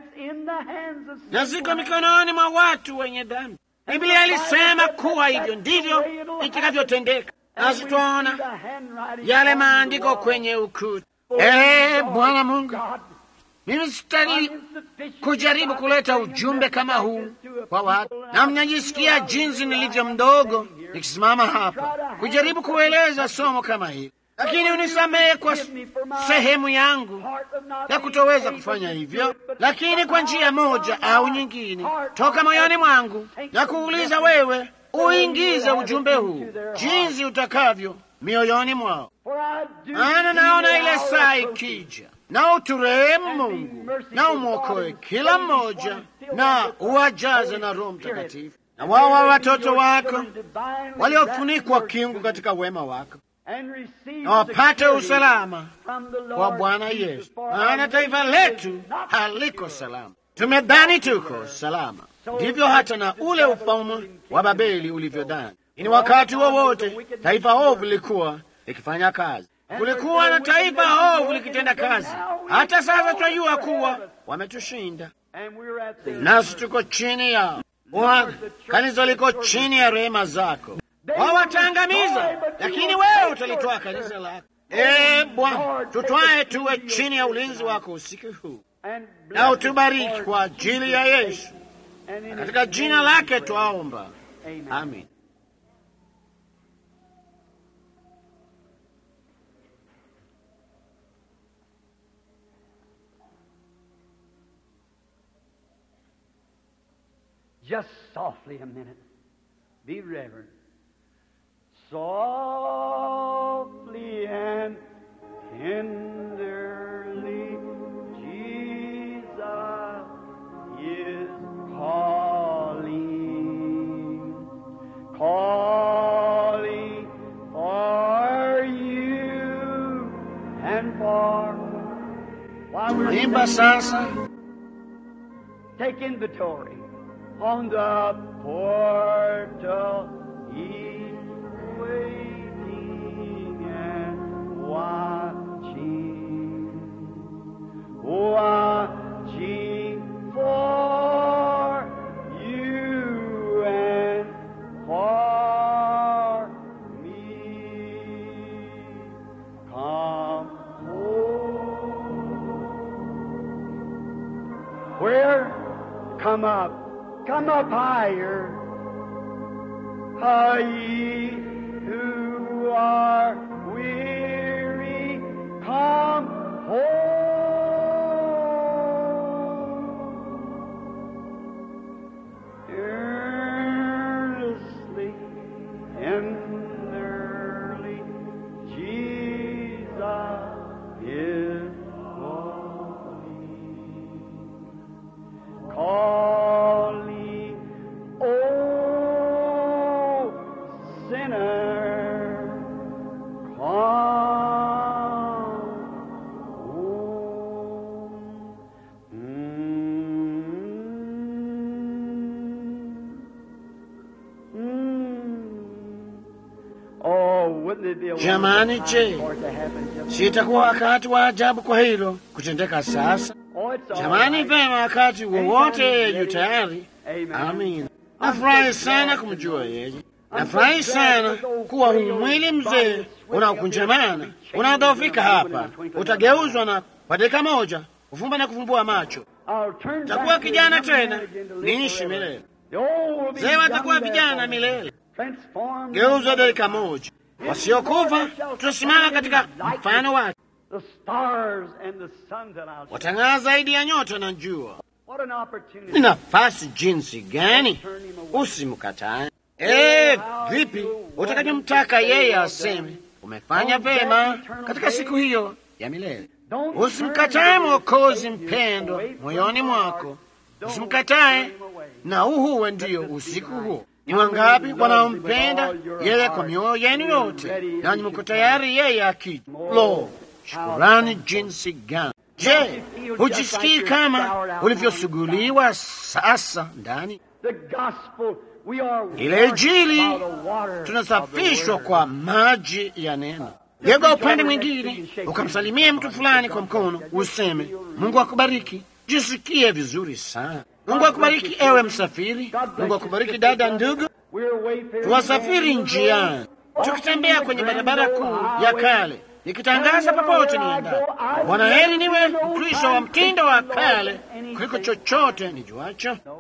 na ziko mikononi mwa watu wenye dhambi. Biblia ilisema kuwa hivyo ndivyo itakavyotendeka, nasi twaona yale maandiko kwenye ukuta. Ee Bwana Mungu, mimi sitaki kujaribu kuleta ujumbe kama huu kwa watu, na mnajisikia jinsi nilivyo mdogo nikisimama hapa kujaribu kueleza somo kama hili, lakini unisamehe kwa sehemu yangu ya kutoweza kufanya hivyo, lakini kwa njia moja au nyingine toka moyoni mwangu na kuuliza wewe uingize ujumbe huu jinsi utakavyo mioyoni mwao. For I do Ana see naona the ile hour saa approaching. ikija, na uturehemu Mungu na umwokoe kila mmoja na uwajaze na Roho Mtakatifu na wao wa watoto wako waliofunikwa kiungu katika wema wako And receive na wapate security usalama from the Lord kwa Bwana Jesus, Yesu, for maana our taifa nation letu is not haliko secure. salama. Tumedhani tuko salama, ndivyo hata na ule ufalme wa Babeli ulivyodhani. Ni wakati wowote taifa ovu lilikuwa likifanya kazi, kulikuwa na taifa ovu likitenda kazi. Hata sasa twajua kuwa wametushinda, And we're at the nasi tuko chini yao. Bwana, kanisa liko chini ya rehema zako. Wawataangamiza, lakini wewe utalitoa kanisa lako. Ee Bwana, tutwae tuwe chini ya ulinzi wako usiku huu, and na utubariki kwa ajili ya Yesu. and in Katika His jina name lake we pray. twaomba, Amen. amin. Just softly a minute. Be reverent. Softly and tenderly, Jesus is calling, calling for you and for. While we're Imba sasa, Take inventory on the portal. He's waiting and watching, watching for you and for me. Come home. Where? Come up. Come up higher. Are ye who are weary? Come home. Earnestly, tenderly, Jesus is calling calling, oh sinner, come home. Mm. Mm. Oh, wouldn't it be a Jamani, wonderful je, time for it to happen just sitakuwa wakati wa ajabu kwa hilo kutendeka sasa. Oh, it's all Jamani, right. vema, wakati wowote yu tayari. Amen. Amin. Nafurahi sana kumjua yeye. Nafurahi sana kuwa huu mwili mzee unaokunjamana unaodhoofika hapa utageuzwa na kwa dakika moja kufumba na kufumbua macho. I'll turn Takuwa back to kijana the young man tena, again to live niishi forever. milele. The old will be Mzee watakuwa young vijana therefore. milele. Transformed Geuzwa dakika moja. Wasiokufa tutasimama katika mfano wake, The stars and the sun that I'll watang'aa zaidi ya nyota na jua. What an opportunity. Ni nafasi jinsi gani! Usimkatae. Eh, vipi utakavyomtaka yeye aseme umefanya vema katika siku hiyo ya milele. Don't Usimkatae turn Mwokozi away mpendwa from moyoni your mwako, heart. Don't usimkatae turn him away. na uhuwe ndiyo usiku huo. Ni wangapi wanaompenda yeye kwa mioyo yenu yote, nanyi mko tayari yeye akija? Lo, shukurani jinsi gani! Je, hujisikii kama ulivyosuguliwa sasa ndani? The gospel, we are Ile washed Injili by the water tunasafishwa of the kwa word. maji ya neno. Geuka upande mwingine, ukamsalimie mtu fulani kwa mkono, useme Mungu akubariki. Jisikie vizuri sana. Mungu akubariki ewe msafiri. Mungu akubariki dada, ndugu. We're wayfaring Tuwasafiri njiani, tukitembea kwenye barabara kuu ya kale, nikitangaza popote niendapo, Bwana heri niwe Mkristo wa mtindo wa kale kuliko chochote nijuacho. No.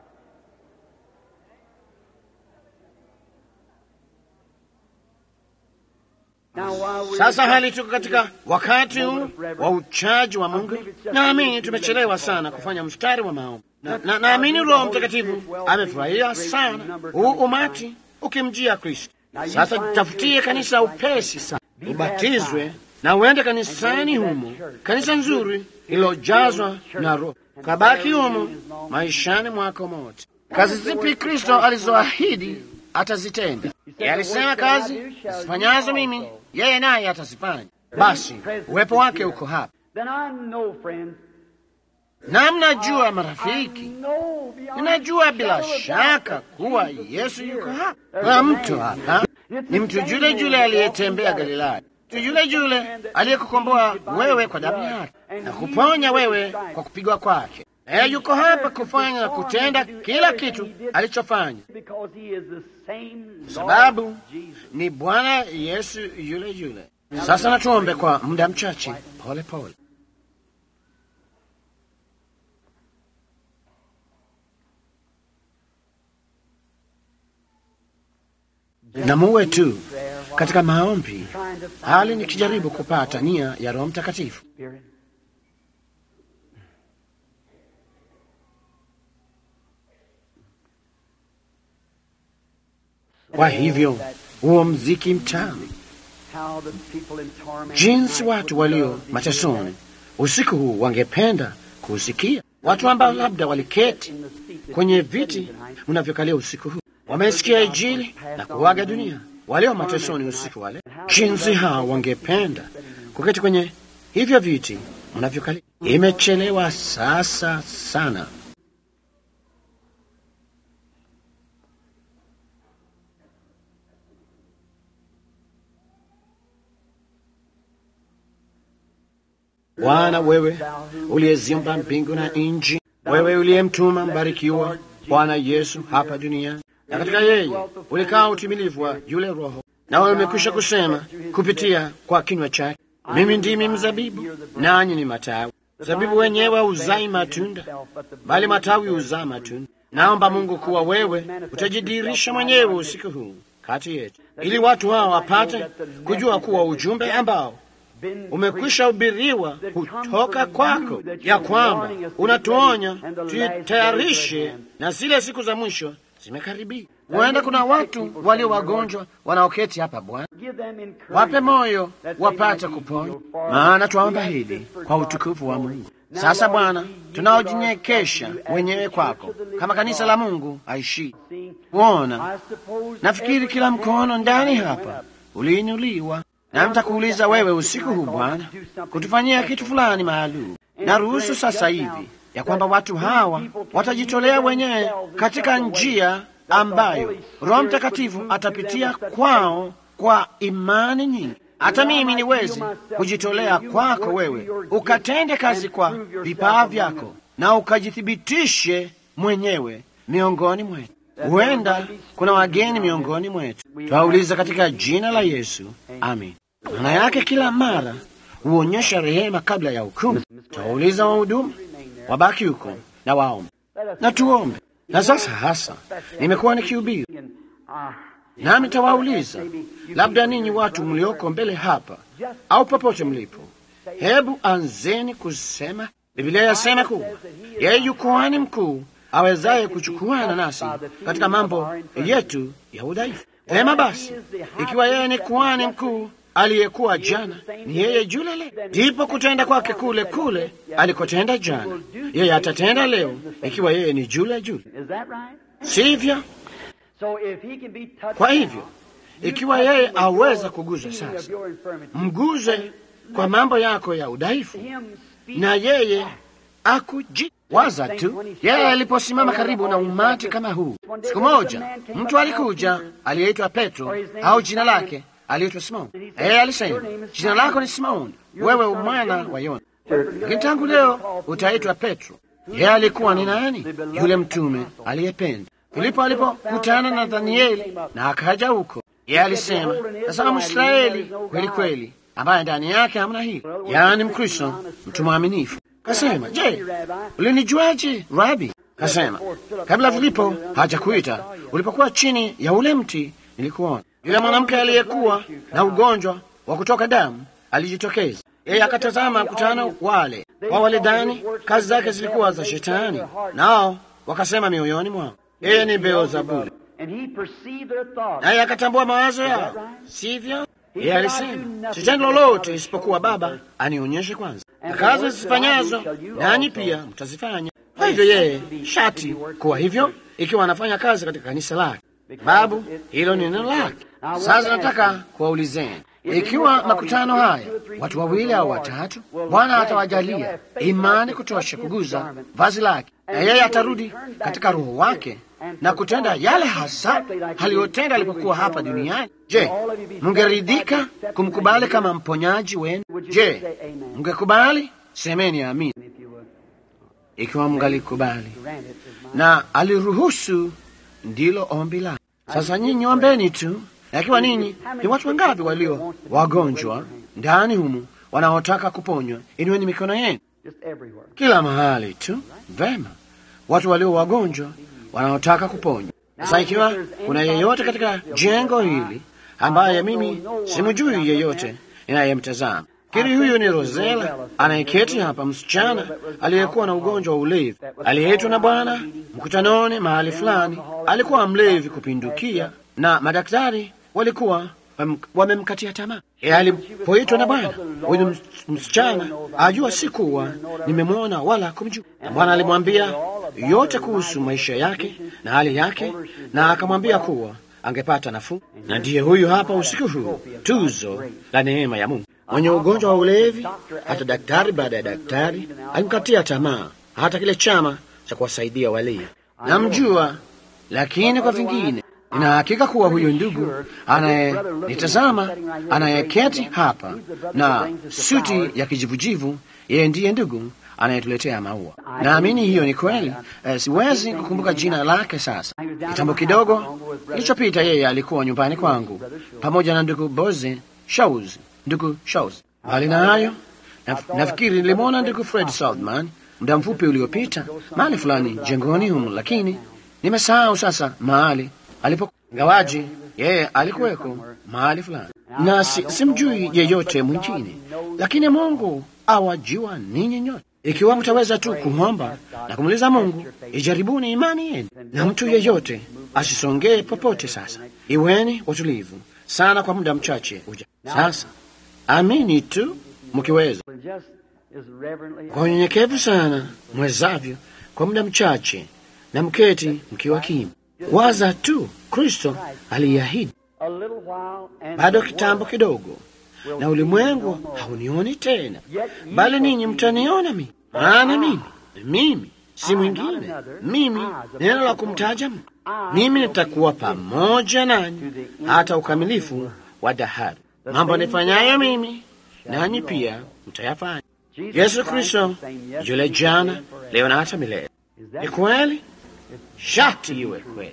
Now, while we're Sasa hali tuko katika wakati huu wa uchaji wa Mungu. Naamini tumechelewa sana kufanya mstari wa maombi, na na- naamini Roho Mtakatifu amefurahia sana huu umati ukimjia Kristo. Sasa jitafutie kanisa upesi sana, ubatizwe na uende kanisani humo, kanisa nzuri ililojazwa na Roho, kabaki humo maishani mwako mote. Kazi zipi Kristo alizoahidi atazitenda? Yeye alisema kazi zifanyazo mimi yeye naye atazifanya. Basi uwepo wake uko hapa, na mnajua marafiki, ninajua bila shaka kuwa Yesu yuko hapa. Kuna mtu hapa, ni mtu yule yule aliyetembea Galilaya, mtu yule yule aliyekukomboa wewe kwa damu yake na kuponya wewe kwa kupigwa kwake. Yeye yuko hapa kufanya na kutenda kila kitu alichofanya, kwa sababu ni Bwana Yesu yule yule. Sasa natuombe kwa muda mchache, pole pole. na muwe tu katika maombi, hali nikijaribu kupata nia ya Roho Mtakatifu. Kwa hivyo huo mziki mtamu, jinsi watu walio matesoni usiku huu wangependa kuusikia, watu ambao labda waliketi kwenye viti unavyokalia usiku huu wamesikia Injili na kuwaga dunia, walio matesoni usiku wale, jinsi hao wangependa kuketi kwenye hivyo viti mnavyokalia. Imechelewa sasa sana. Bwana, wewe uliyeziumba mbingu na nchi, wewe uliyemtuma mbarikiwa Bwana Yesu hapa duniani na katika yeye ulikaa utimilifu wa yule Roho, nawe umekwisha kusema kupitia kwa kinywa chake, mimi ndimi mzabibu, nanyi ni matawi. Mzabibu wenyewe hauzai matunda, bali matawi huzaa matunda. Naomba Mungu kuwa wewe utajidirisha mwenyewe usiku huu kati yetu, ili watu hao wapate kujua kuwa ujumbe ambao umekwisha hubiriwa kutoka kwako, ya kwamba unatuonya tuitayarishe na zile siku za mwisho zimekaribia. Huenda kuna watu walio wagonjwa wanaoketi hapa. Bwana, wape moyo wapate kuponywa, maana twaomba hili kwa utukufu wa Mungu. Sasa Bwana, tunaojinyekesha wenyewe kwako kama kanisa la Mungu aishi kuona, nafikiri kila mkono ndani hapa uliinuliwa, na mtakuuliza wewe usiku huu Bwana kutufanyia kitu fulani maalum, na ruhusu sasa hivi ya kwamba watu hawa watajitolea wenyewe katika njia ambayo Roho Mtakatifu atapitia kwao kwa imani nyingi. Hata mimi niwezi kujitolea kwako wewe, ukatende kazi kwa vipaa vyako na ukajithibitishe mwenyewe miongoni mwetu. Huenda kuna wageni miongoni mwetu, twauliza katika jina la Yesu, amin. Maana yake kila mara huonyesha rehema kabla ya hukumu. Twauliza wahudumu wabaki huko na waombe na tuombe. Na sasa hasa nimekuwa nikihubiri, nami tawauliza, labda ninyi watu mlioko mbele hapa au popote mlipo, hebu anzeni kusema. Biblia yasema kuwa yeye yu kuhani mkuu awezaye kuchukuana nasi katika mambo yetu ya udhaifu. Vema basi, ikiwa yeye ni kuhani mkuu aliyekuwa jana, ni yeye yule leo, ndipo kutenda kwake kule kule alikotenda jana, yeye atatenda leo, ikiwa yeye ni jule jule, sivyo? Kwa hivyo ikiwa yeye aweza kuguza sasa, mguze kwa mambo yako ya udhaifu, na yeye akuji waza tu. Yeye aliposimama karibu na umati kama huu, siku moja mtu alikuja aliyeitwa Petro, au jina lake aliitwa Simoni. Yeye alisema, jina lako ni Simoni, wewe mwana wa Yona, lakini tangu leo utaitwa Petro. Yeye alikuwa ni nani? Yule mtume aliyependa. Filipo alipokutana na Danieli na akaja huko, yeye alisema, tazama Mwisraeli kweli kweli, ambaye ndani yake hamna hili, yaani Mkristo, mtu mwaminifu. Kasema, je, ulinijuaje Rabi? Kasema, kabla Filipo hajakuita, ulipokuwa chini ya ule mti nilikuona. Yule mwanamke aliyekuwa na ugonjwa wa kutoka damu alijitokeza. Yeye akatazama mkutano wale, wao walidhani kazi zake zilikuwa za Shetani, nao wakasema mioyoni mwao, yeye ni Beelzebuli. And he perceived their thoughts. naye akatambua mawazo yao, sivyo? Yeye alisema sitendo lolote isipokuwa Baba anionyeshe kwanza, na kazi zifanyazo nanyi pia mtazifanya. Kwa hivyo yeye shati kuwa hivyo, ikiwa anafanya kazi katika kanisa lake, babu hilo ni neno lake. Sasa nataka kuwaulizeni, ikiwa makutano haya watu wawili au watatu, Bwana atawajalia imani kutosha kuguza vazi lake, na yeye atarudi katika roho wake na kutenda yale hasa aliyotenda alipokuwa hapa duniani. Je, mungeridhika kumkubali kama mponyaji wenu? Je, mngekubali? Semeni amini If you would. ikiwa mngalikubali. Grant it is mine. Na aliruhusu, ndilo ombi lake. Sasa nyinyi ombeni tu, na ikiwa ninyi ni watu wangapi walio wagonjwa ndani humu wanaotaka kuponywa, inueni mikono yenu Just everywhere. kila mahali tu. Vema, watu walio wagonjwa wanaotaka kuponywa. Sasa ikiwa kuna yeyote katika jengo hili ambaye mimi simjui yeyote ninayemtazama, kiri huyu ni Rosela anayeketi hapa, msichana aliyekuwa na ugonjwa wa ulevi, aliyeitwa na Bwana mkutanoni mahali fulani. Alikuwa mlevi kupindukia, na madaktari walikuwa wam- wamemkatia tamaa. E, alipoitwa na Bwana, huyu ms- msichana ajua si kuwa nimemwona wala kumjua. Na Bwana alimwambia yote kuhusu maisha yake na hali yake, na akamwambia kuwa angepata nafuu. Na ndiye huyu hapa usiku huu, tuzo la neema ya Mungu. Mwenye ugonjwa wa ulevi, hata daktari baada ya daktari alimkatia tamaa, hata kile chama cha kuwasaidia walio namjua, lakini kwa vingine Nina hakika kuwa huyu ndugu anayenitazama anayeketi hapa na suti ya kijivujivu, yeye ndiye ndugu anayetuletea maua. Naamini hiyo ni kweli. Eh, siwezi kukumbuka jina lake sasa. Kitambo kidogo kilichopita, yeye alikuwa nyumbani kwangu pamoja na ndugu Boze Shaus, ndugu Shaus. Bali na hayo, naf- nafikiri nilimwona ndugu Fred Saltman muda mfupi uliopita mahali fulani jengoni humu, lakini nimesahau sasa mahali alipo ngawaji yeye alikuweko mahali fulani na si, simjui yeyote mwingine, lakini Mungu awajua ninyi nyote. Ikiwa mtaweza tu kuomba na kumuuliza Mungu, ijaribuni imani yenu, na mtu yeyote asisongee popote. Sasa iweni watulivu sana kwa muda mchache uja. Sasa amini tu mkiweza, Just as reverently kwa unyenyekevu sana mwezavyo, kwa muda mchache, na mketi mkiwa kimya. Waza tu, Kristo aliahidi a little while and bado the kitambo world kidogo, na ulimwengu haunioni tena, bali ninyi mtaniona mimi, maana mimi mimi si mwingine, mimi neno la kumtaja Mungu. Mimi nitakuwa pamoja nanyi hata ukamilifu wa dahari. Mambo nifanyayo mimi, nanyi pia mtayafanya. Jesus Yesu Christ Kristo the same yesterday, yule jana, today, and forever. leo na hata milele. Is that Ni kweli, shati iwe kweli.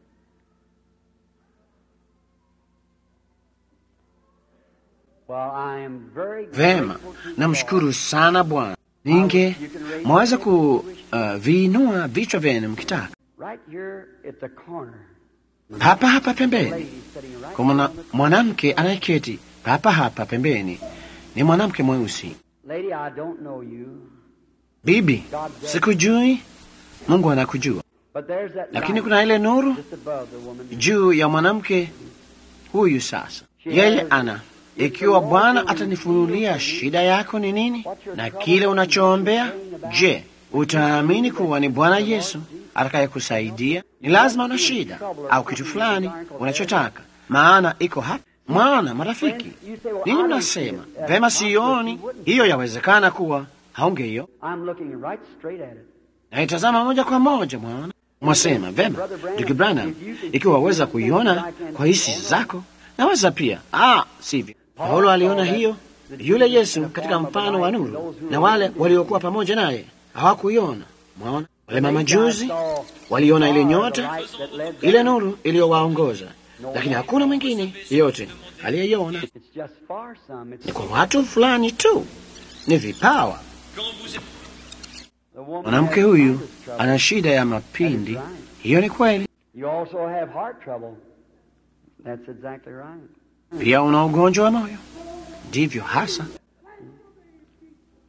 Well, I am very Vema, grateful to namshukuru sana Bwana. Ninge mwaweza kuviinua vichwa vyenu mkitaka, God. Right here at the corner, hapa hapa pembeni. lady sitting right Kwa mwana- on the corner. mwanamke anayeketi hapa hapa pembeni ni mwanamke mweusi. Lady, I don't know you, Bibi, sikujui, Mungu anakujua, but there's that lakini light kuna ile nuru just above the woman. juu ya mwanamke huyu. Sasa yeye ana, ikiwa Bwana atanifunulia shida yako ni nini na kile unachoombea, je, utaamini kuwa ni Bwana Yesu atakayekusaidia? Ni lazima una shida au kitu fulani unachotaka, maana iko hapa. Mwana marafiki, ninyi mnasema vema, sioni hiyo. Yawezekana kuwa haungeio I'm looking right straight at it. naitazama moja kwa moja mwana mwasema vema, ndugu Branham, ikiwa waweza kuiona kwa hisi zako, naweza pia. Ah, sivyo. Paulo aliona hiyo, yule Yesu katika mfano wa nuru, na wale waliokuwa pamoja naye hawakuiona. Mwaona, wale mamajuzi waliona ile nyota, ile nuru iliyowaongoza, lakini hakuna mwingine yeyote aliyeiona. It's just for some. It's Ni kwa watu fulani tu, ni vipawa. the woman Mwanamke has huyu sinus trouble. ana shida ya mapindi, hiyo ni kweli. You also have heart trouble. That's exactly right. Pia una ugonjwa wa moyo, ndivyo hasa.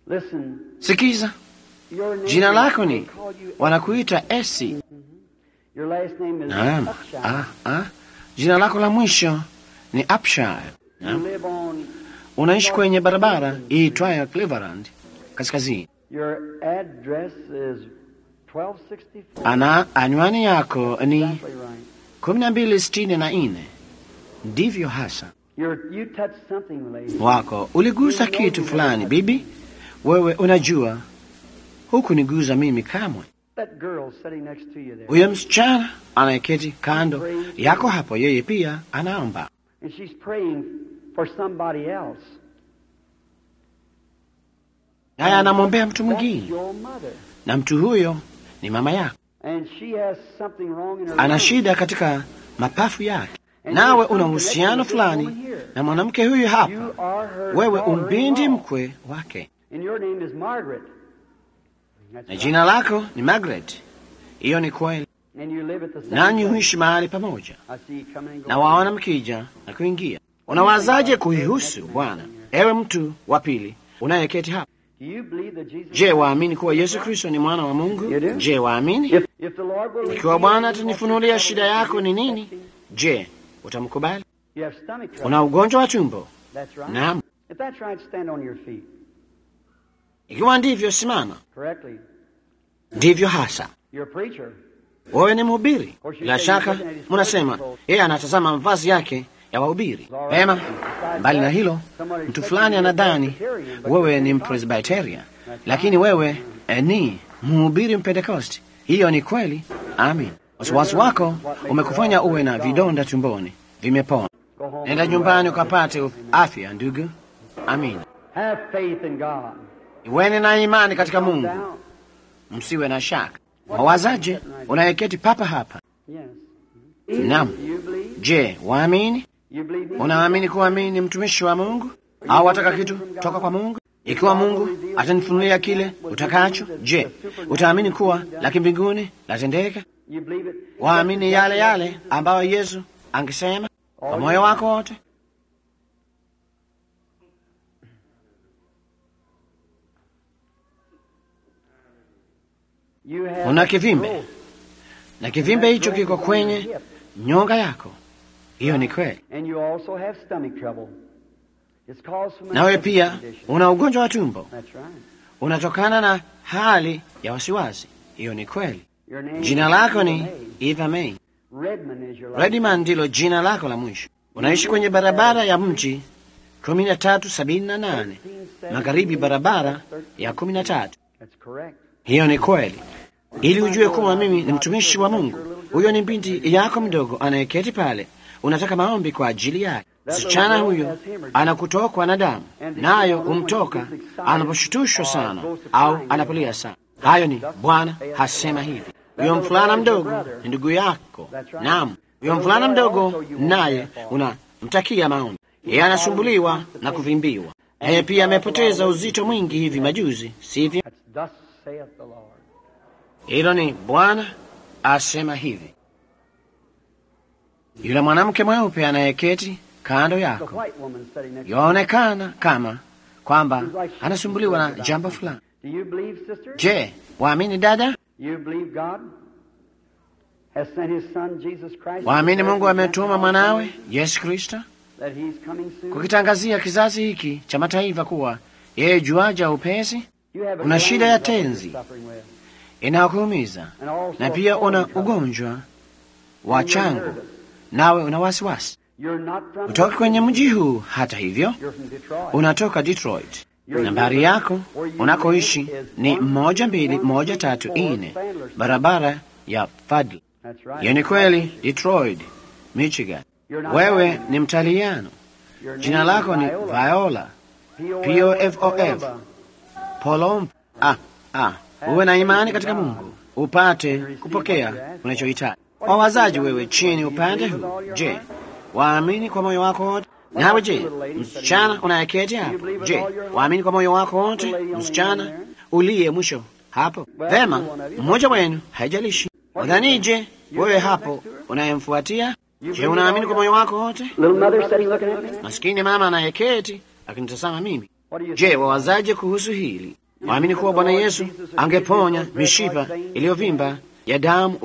Listen, Sikiza, your name jina lako they ni call you wanakuita Esi, Your last name is Naam. Upshire. Ah, ah. Jina lako la mwisho ni Upshire. You Naam. live on Unaishi kwenye barabara iitwayo Cleveland kaskazini. your address is 1264. Ana anwani yako ni Exactly right. kumi na mbili sitini na nne. Ndivyo hasa You're, you touched something, lady. wako uligusa kitu fulani, bibi. Wewe unajua hukuniguza mimi kamwe. That girl sitting next to you there. Huyo msichana anayeketi kando yako hapo, yeye pia anaomba, And she's praying for somebody else. naye anamwombea mtu That's mwingine, your mother. na mtu huyo ni mama yako. And she has something wrong in her Ana lungs. shida katika mapafu yake, nawe una uhusiano fulani na mwanamke huyu hapa. You are her Wewe umbindi daughter-in-law. mkwe wake, And your name is Margaret. That's na right. jina lako ni Margaret. Hiyo ni kweli, And you live at the same nanyi place. huishi mahali pamoja, I see you coming and going. na waona mkija na kuingia. Unawazaje kuihusu Bwana, ewe mtu wa pili unayeketi hapa? Do you believe that Jesus Je, waamini kuwa Yesu Kristo ni mwana wa Mungu? You do? Je, waamini? If, if the Lord will Ikiwa Bwana atanifunulia shida yako ni nini, je, utamkubali? You have stomach trouble. Una ugonjwa wa tumbo? That's right. Naam. If that's right, stand on your feet Ikiwa ndivyo, simama. correctly. Ndivyo hasa. You're a preacher. Wewe ni mhubiri. Bila shaka mnasema yeye anatazama mavazi yake ya wahubiri. Vema, mbali na hilo, mtu fulani anadhani wewe ni Mpresbyterian, lakini wewe eh, ni mhubiri Mpentekosti. Hiyo ni kweli. Amin. Wasiwasi wako umekufanya uwe na vidonda tumboni, vimepona. Go home. Nenda nyumbani ukapate afya, ndugu. Amin. Have faith in God. Iweni na imani katika Calm Mungu, down. msiwe na shaka. Mawazaje unayeketi papa hapa? Yes. Naam. You believe? Je, waamini? You believe me? Unaamini kuwa mimi ni mtumishi wa Mungu au wataka kitu toka kwa Mungu? Ikiwa Mungu atanifunulia kile utakacho, je, utaamini kuwa la kimbinguni latendeka? You believe it? Waamini yale yale ambayo Yesu angesema kwa moyo wako wote? You have Una kivimbe growth. na kivimbe hicho kiko kwenye nyonga yako. Hiyo ni kweli. And you also have stomach trouble. It's caused from an Nawe infectious pia condition. una ugonjwa wa tumbo, That's right. unatokana na hali ya wasiwasi. Hiyo ni kweli. Your name Jina is lako Eva ni May. Eva May. Redmond is your last Redman ndilo jina lako la mwisho. Unaishi kwenye barabara ya mji kumi na tatu sabini na nane magharibi, barabara ya kumi na tatu. That's correct. Hiyo ni kweli, ili ujue kuwa mimi ni mtumishi wa Mungu. Huyo ni binti yako mdogo anayeketi pale, unataka maombi kwa ajili yake. Msichana huyo anakutokwa na damu, nayo humtoka anaposhutushwa sana au anapolia sana. Hayo ni Bwana hasema hivi. Huyo mfulana mdogo ni ndugu yako. Naam, huyo mfulana mdogo naye unamtakia maombi. Yeye anasumbuliwa na kuvimbiwa. Yeye pia amepoteza uzito mwingi hivi majuzi, sivyo? That's thus saith the Lord. Hilo ni Bwana asema hivi. Yule mwanamke mweupe anayeketi kando The yako white woman sitting next to yaonekana kama kwamba you. Like she- anasumbuliwa na jambo fulani. Do you believe, sister? Je, waamini dada? You believe God has sent his son Jesus Christ? Waamini to Mungu represent ametuma all mwanawe things, Yesu Kristo That he's coming soon? kukitangazia kizazi hiki cha mataifa kuwa yeye juaja upesi You have a una shida ya gland that you're tenzi. suffering with, inayokuumiza and also na a pia una colon trouble. ugonjwa wa And you're chango, nervous. nawe una wasiwasi. You're not from Utoka kwenye mji huu, hata hivyo You're from Detroit. unatoka Detroit. Nambari yako unakoishi ni moja mbili moja tatu nne barabara ya Fadl. That's right. Hiyo ni kweli, Detroit, Michigan. You're not Wewe Italian. ni Mtaliano, Your jina name is lako ni Viola. Viola P-O-L-O-F. Polom. Ah, ah, uwe na imani katika Mungu upate kupokea unachohitaji. Wawazaji wewe chini upande huu, je, waamini kwa moyo wako wote? Nawe je, msichana unayeketi hapo, je, waamini kwa moyo wako wote? Msichana uliye mwisho hapo, vema, mmoja wenu, haijalishi. Udhanije wewe hapo unayemfuatia? Je, unaamini kwa moyo wako wote? Little mother sitting looking at me. Maskini mama anayeketi akinitazama mimi. What do you Je, think? wawazaje kuhusu hili? Waamini kuwa Bwana Yesu angeponya mishipa iliyovimba ya damu uli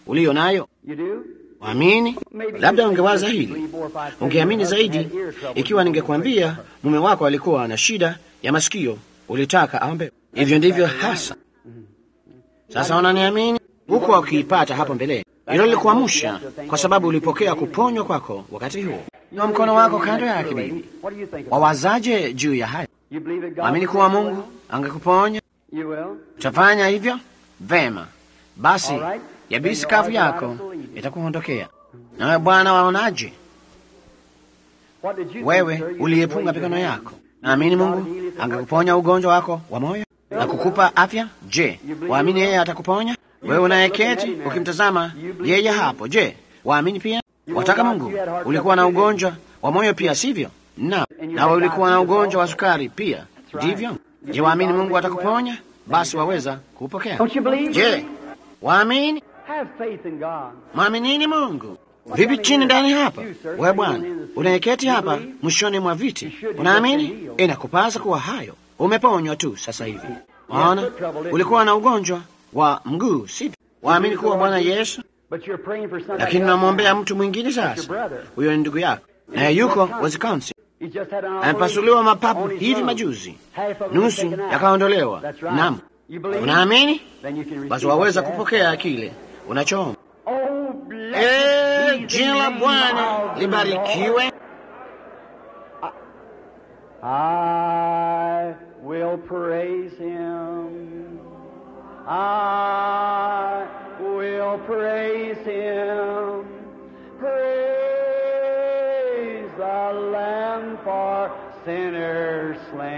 uliyo nayo. You do? Waamini? Labda ungewaza hili, ungeamini zaidi ikiwa ningekwambia mume wako alikuwa na shida ya masikio, ulitaka aombe. Hivyo ndivyo hasa. Sasa unaniamini huku wakiipata hapo mbele. Hilo lilikuamsha kwa sababu ulipokea kuponywa kwako wakati huo, na mkono wako kando yake. Bibi, What do you think? wawazaje juu ya haya? You believe that God Waamini will kuwa make a Mungu way? angekuponya? You will. Utafanya hivyo vema. Basi All right. yabisi Then kavu you are yako right to believe. itakuondokea. Nawe Bwana, waonaje What did you think, wewe sir? You uliyepunga raised your mikono hand. yako? Naamini God Mungu healeth the angekuponya ugonjwa wako wa moyo na kukupa afya. Je, waamini yeye atakuponya? Wewe unayeketi ukimtazama yeye hapo, je, waamini pia? Wataka Mungu ulikuwa na ugonjwa wa moyo pia, sivyo? Na nawe ulikuwa na ugonjwa wa sukari pia, ndivyo? Je, waamini Mungu atakuponya? Basi waweza kupokea. Don't you believe? Je, waamini? Have faith in God. Mwaminini Mungu. Vipi chini ndani hapa? Wewe Bwana unayeketi hapa mwishoni mwa viti, unaamini? Inakupasa kuwa hayo, umeponywa tu sasa hivi. Waona, ulikuwa na ugonjwa wa mguu, sivyo? Waamini kuwa Bwana Yesu, But you're praying for somebody lakini else unamwombea now. mtu mwingine Your sasa. brother. Huyo ni ndugu yako, naye yuko Wisconsin, He just had an operation amepasuliwa mapapu on his hivi lung. majuzi, Half of it was nusu taken out. yakaondolewa. That's right. Naam, You believe? unaamini? Then you can receive Basi waweza what you kupokea ask. kile unachoomba. Oh, blessed Eh, be the jina la name Bwana of the libarikiwe. Lord. I will praise him. I will praise him. Praise the Lamb for sinners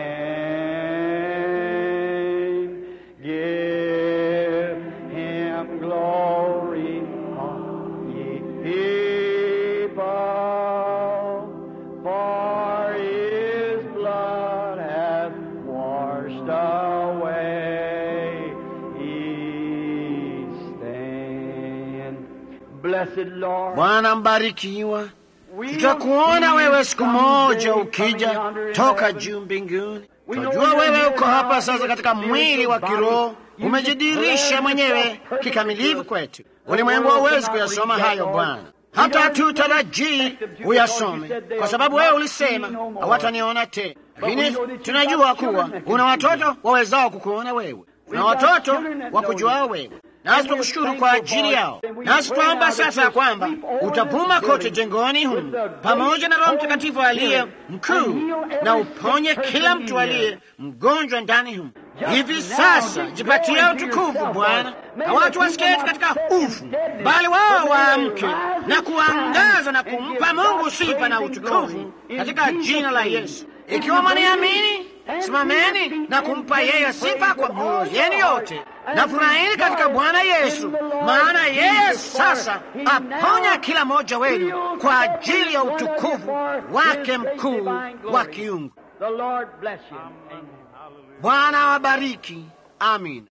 slain. Give him glory, all ye people, for his blood hath washed away each stain. Blessed Lord, Bwana mbarikiwa. we Tutakuona will see wewe you siku moja someday ukija coming under toka heaven. juu mbinguni. We know Tunajua you're wewe here uko now hapa in sasa your katika mwili wa spiritual kiroho, body. You umejidhihirisha declare mwenyewe yourself perfect kikamilifu to us. kwetu. The Ulimwengu world hauwezi cannot kuyasoma read that, hayo Lord. Bwana, We hata don't hatutarajii expect them to uyasome, because you said they kwa will sababu not wewe see ulisema no more. hawataniona tena. But we Lakini know that you tunajua got kuwa children that can una see watoto wawezao kukuona wewe, na got watoto children that wa know kujuao you. wewe nasi And we're tukushukuru kwa thankful ajili for it. yao. And we Nasi pray tunaomba now that sasa you'll kwamba sweep over utavuma this kote building jengoni with humu the great pamoja na Roho Holy Mtakatifu aliye Spirit mkuu and heal every na sick uponye person kila in mtu here. aliye mgonjwa ndani humu. Just Hivi now, sasa give jipatie glory to utukufu yourself, Bwana, Lord. May na the watu people wasiketi not katika sit in ufu, deadness, bali wao but may they waamke rise na and kuangaza na shine and kumpa give Mungu God sifa praise na and utukufu glory. In katika Jesus' jina la name. Yesu. If Ikiwa you mwaniamini, believe, and simameni believe na and kumpa give yeye praise sifa kwa with mioyo all yenu your heart. yote, And na furahini katika rejoice Bwana in Yesu, the Lord maana yeye Jesus, for sasa he aponya now kila mmoja wenu heals kwa every ajili ya one of you utukufu for wake his great mkuu divine glory. wa kiungu. The Lord bless you. Amen. Bwana awabariki. Amin.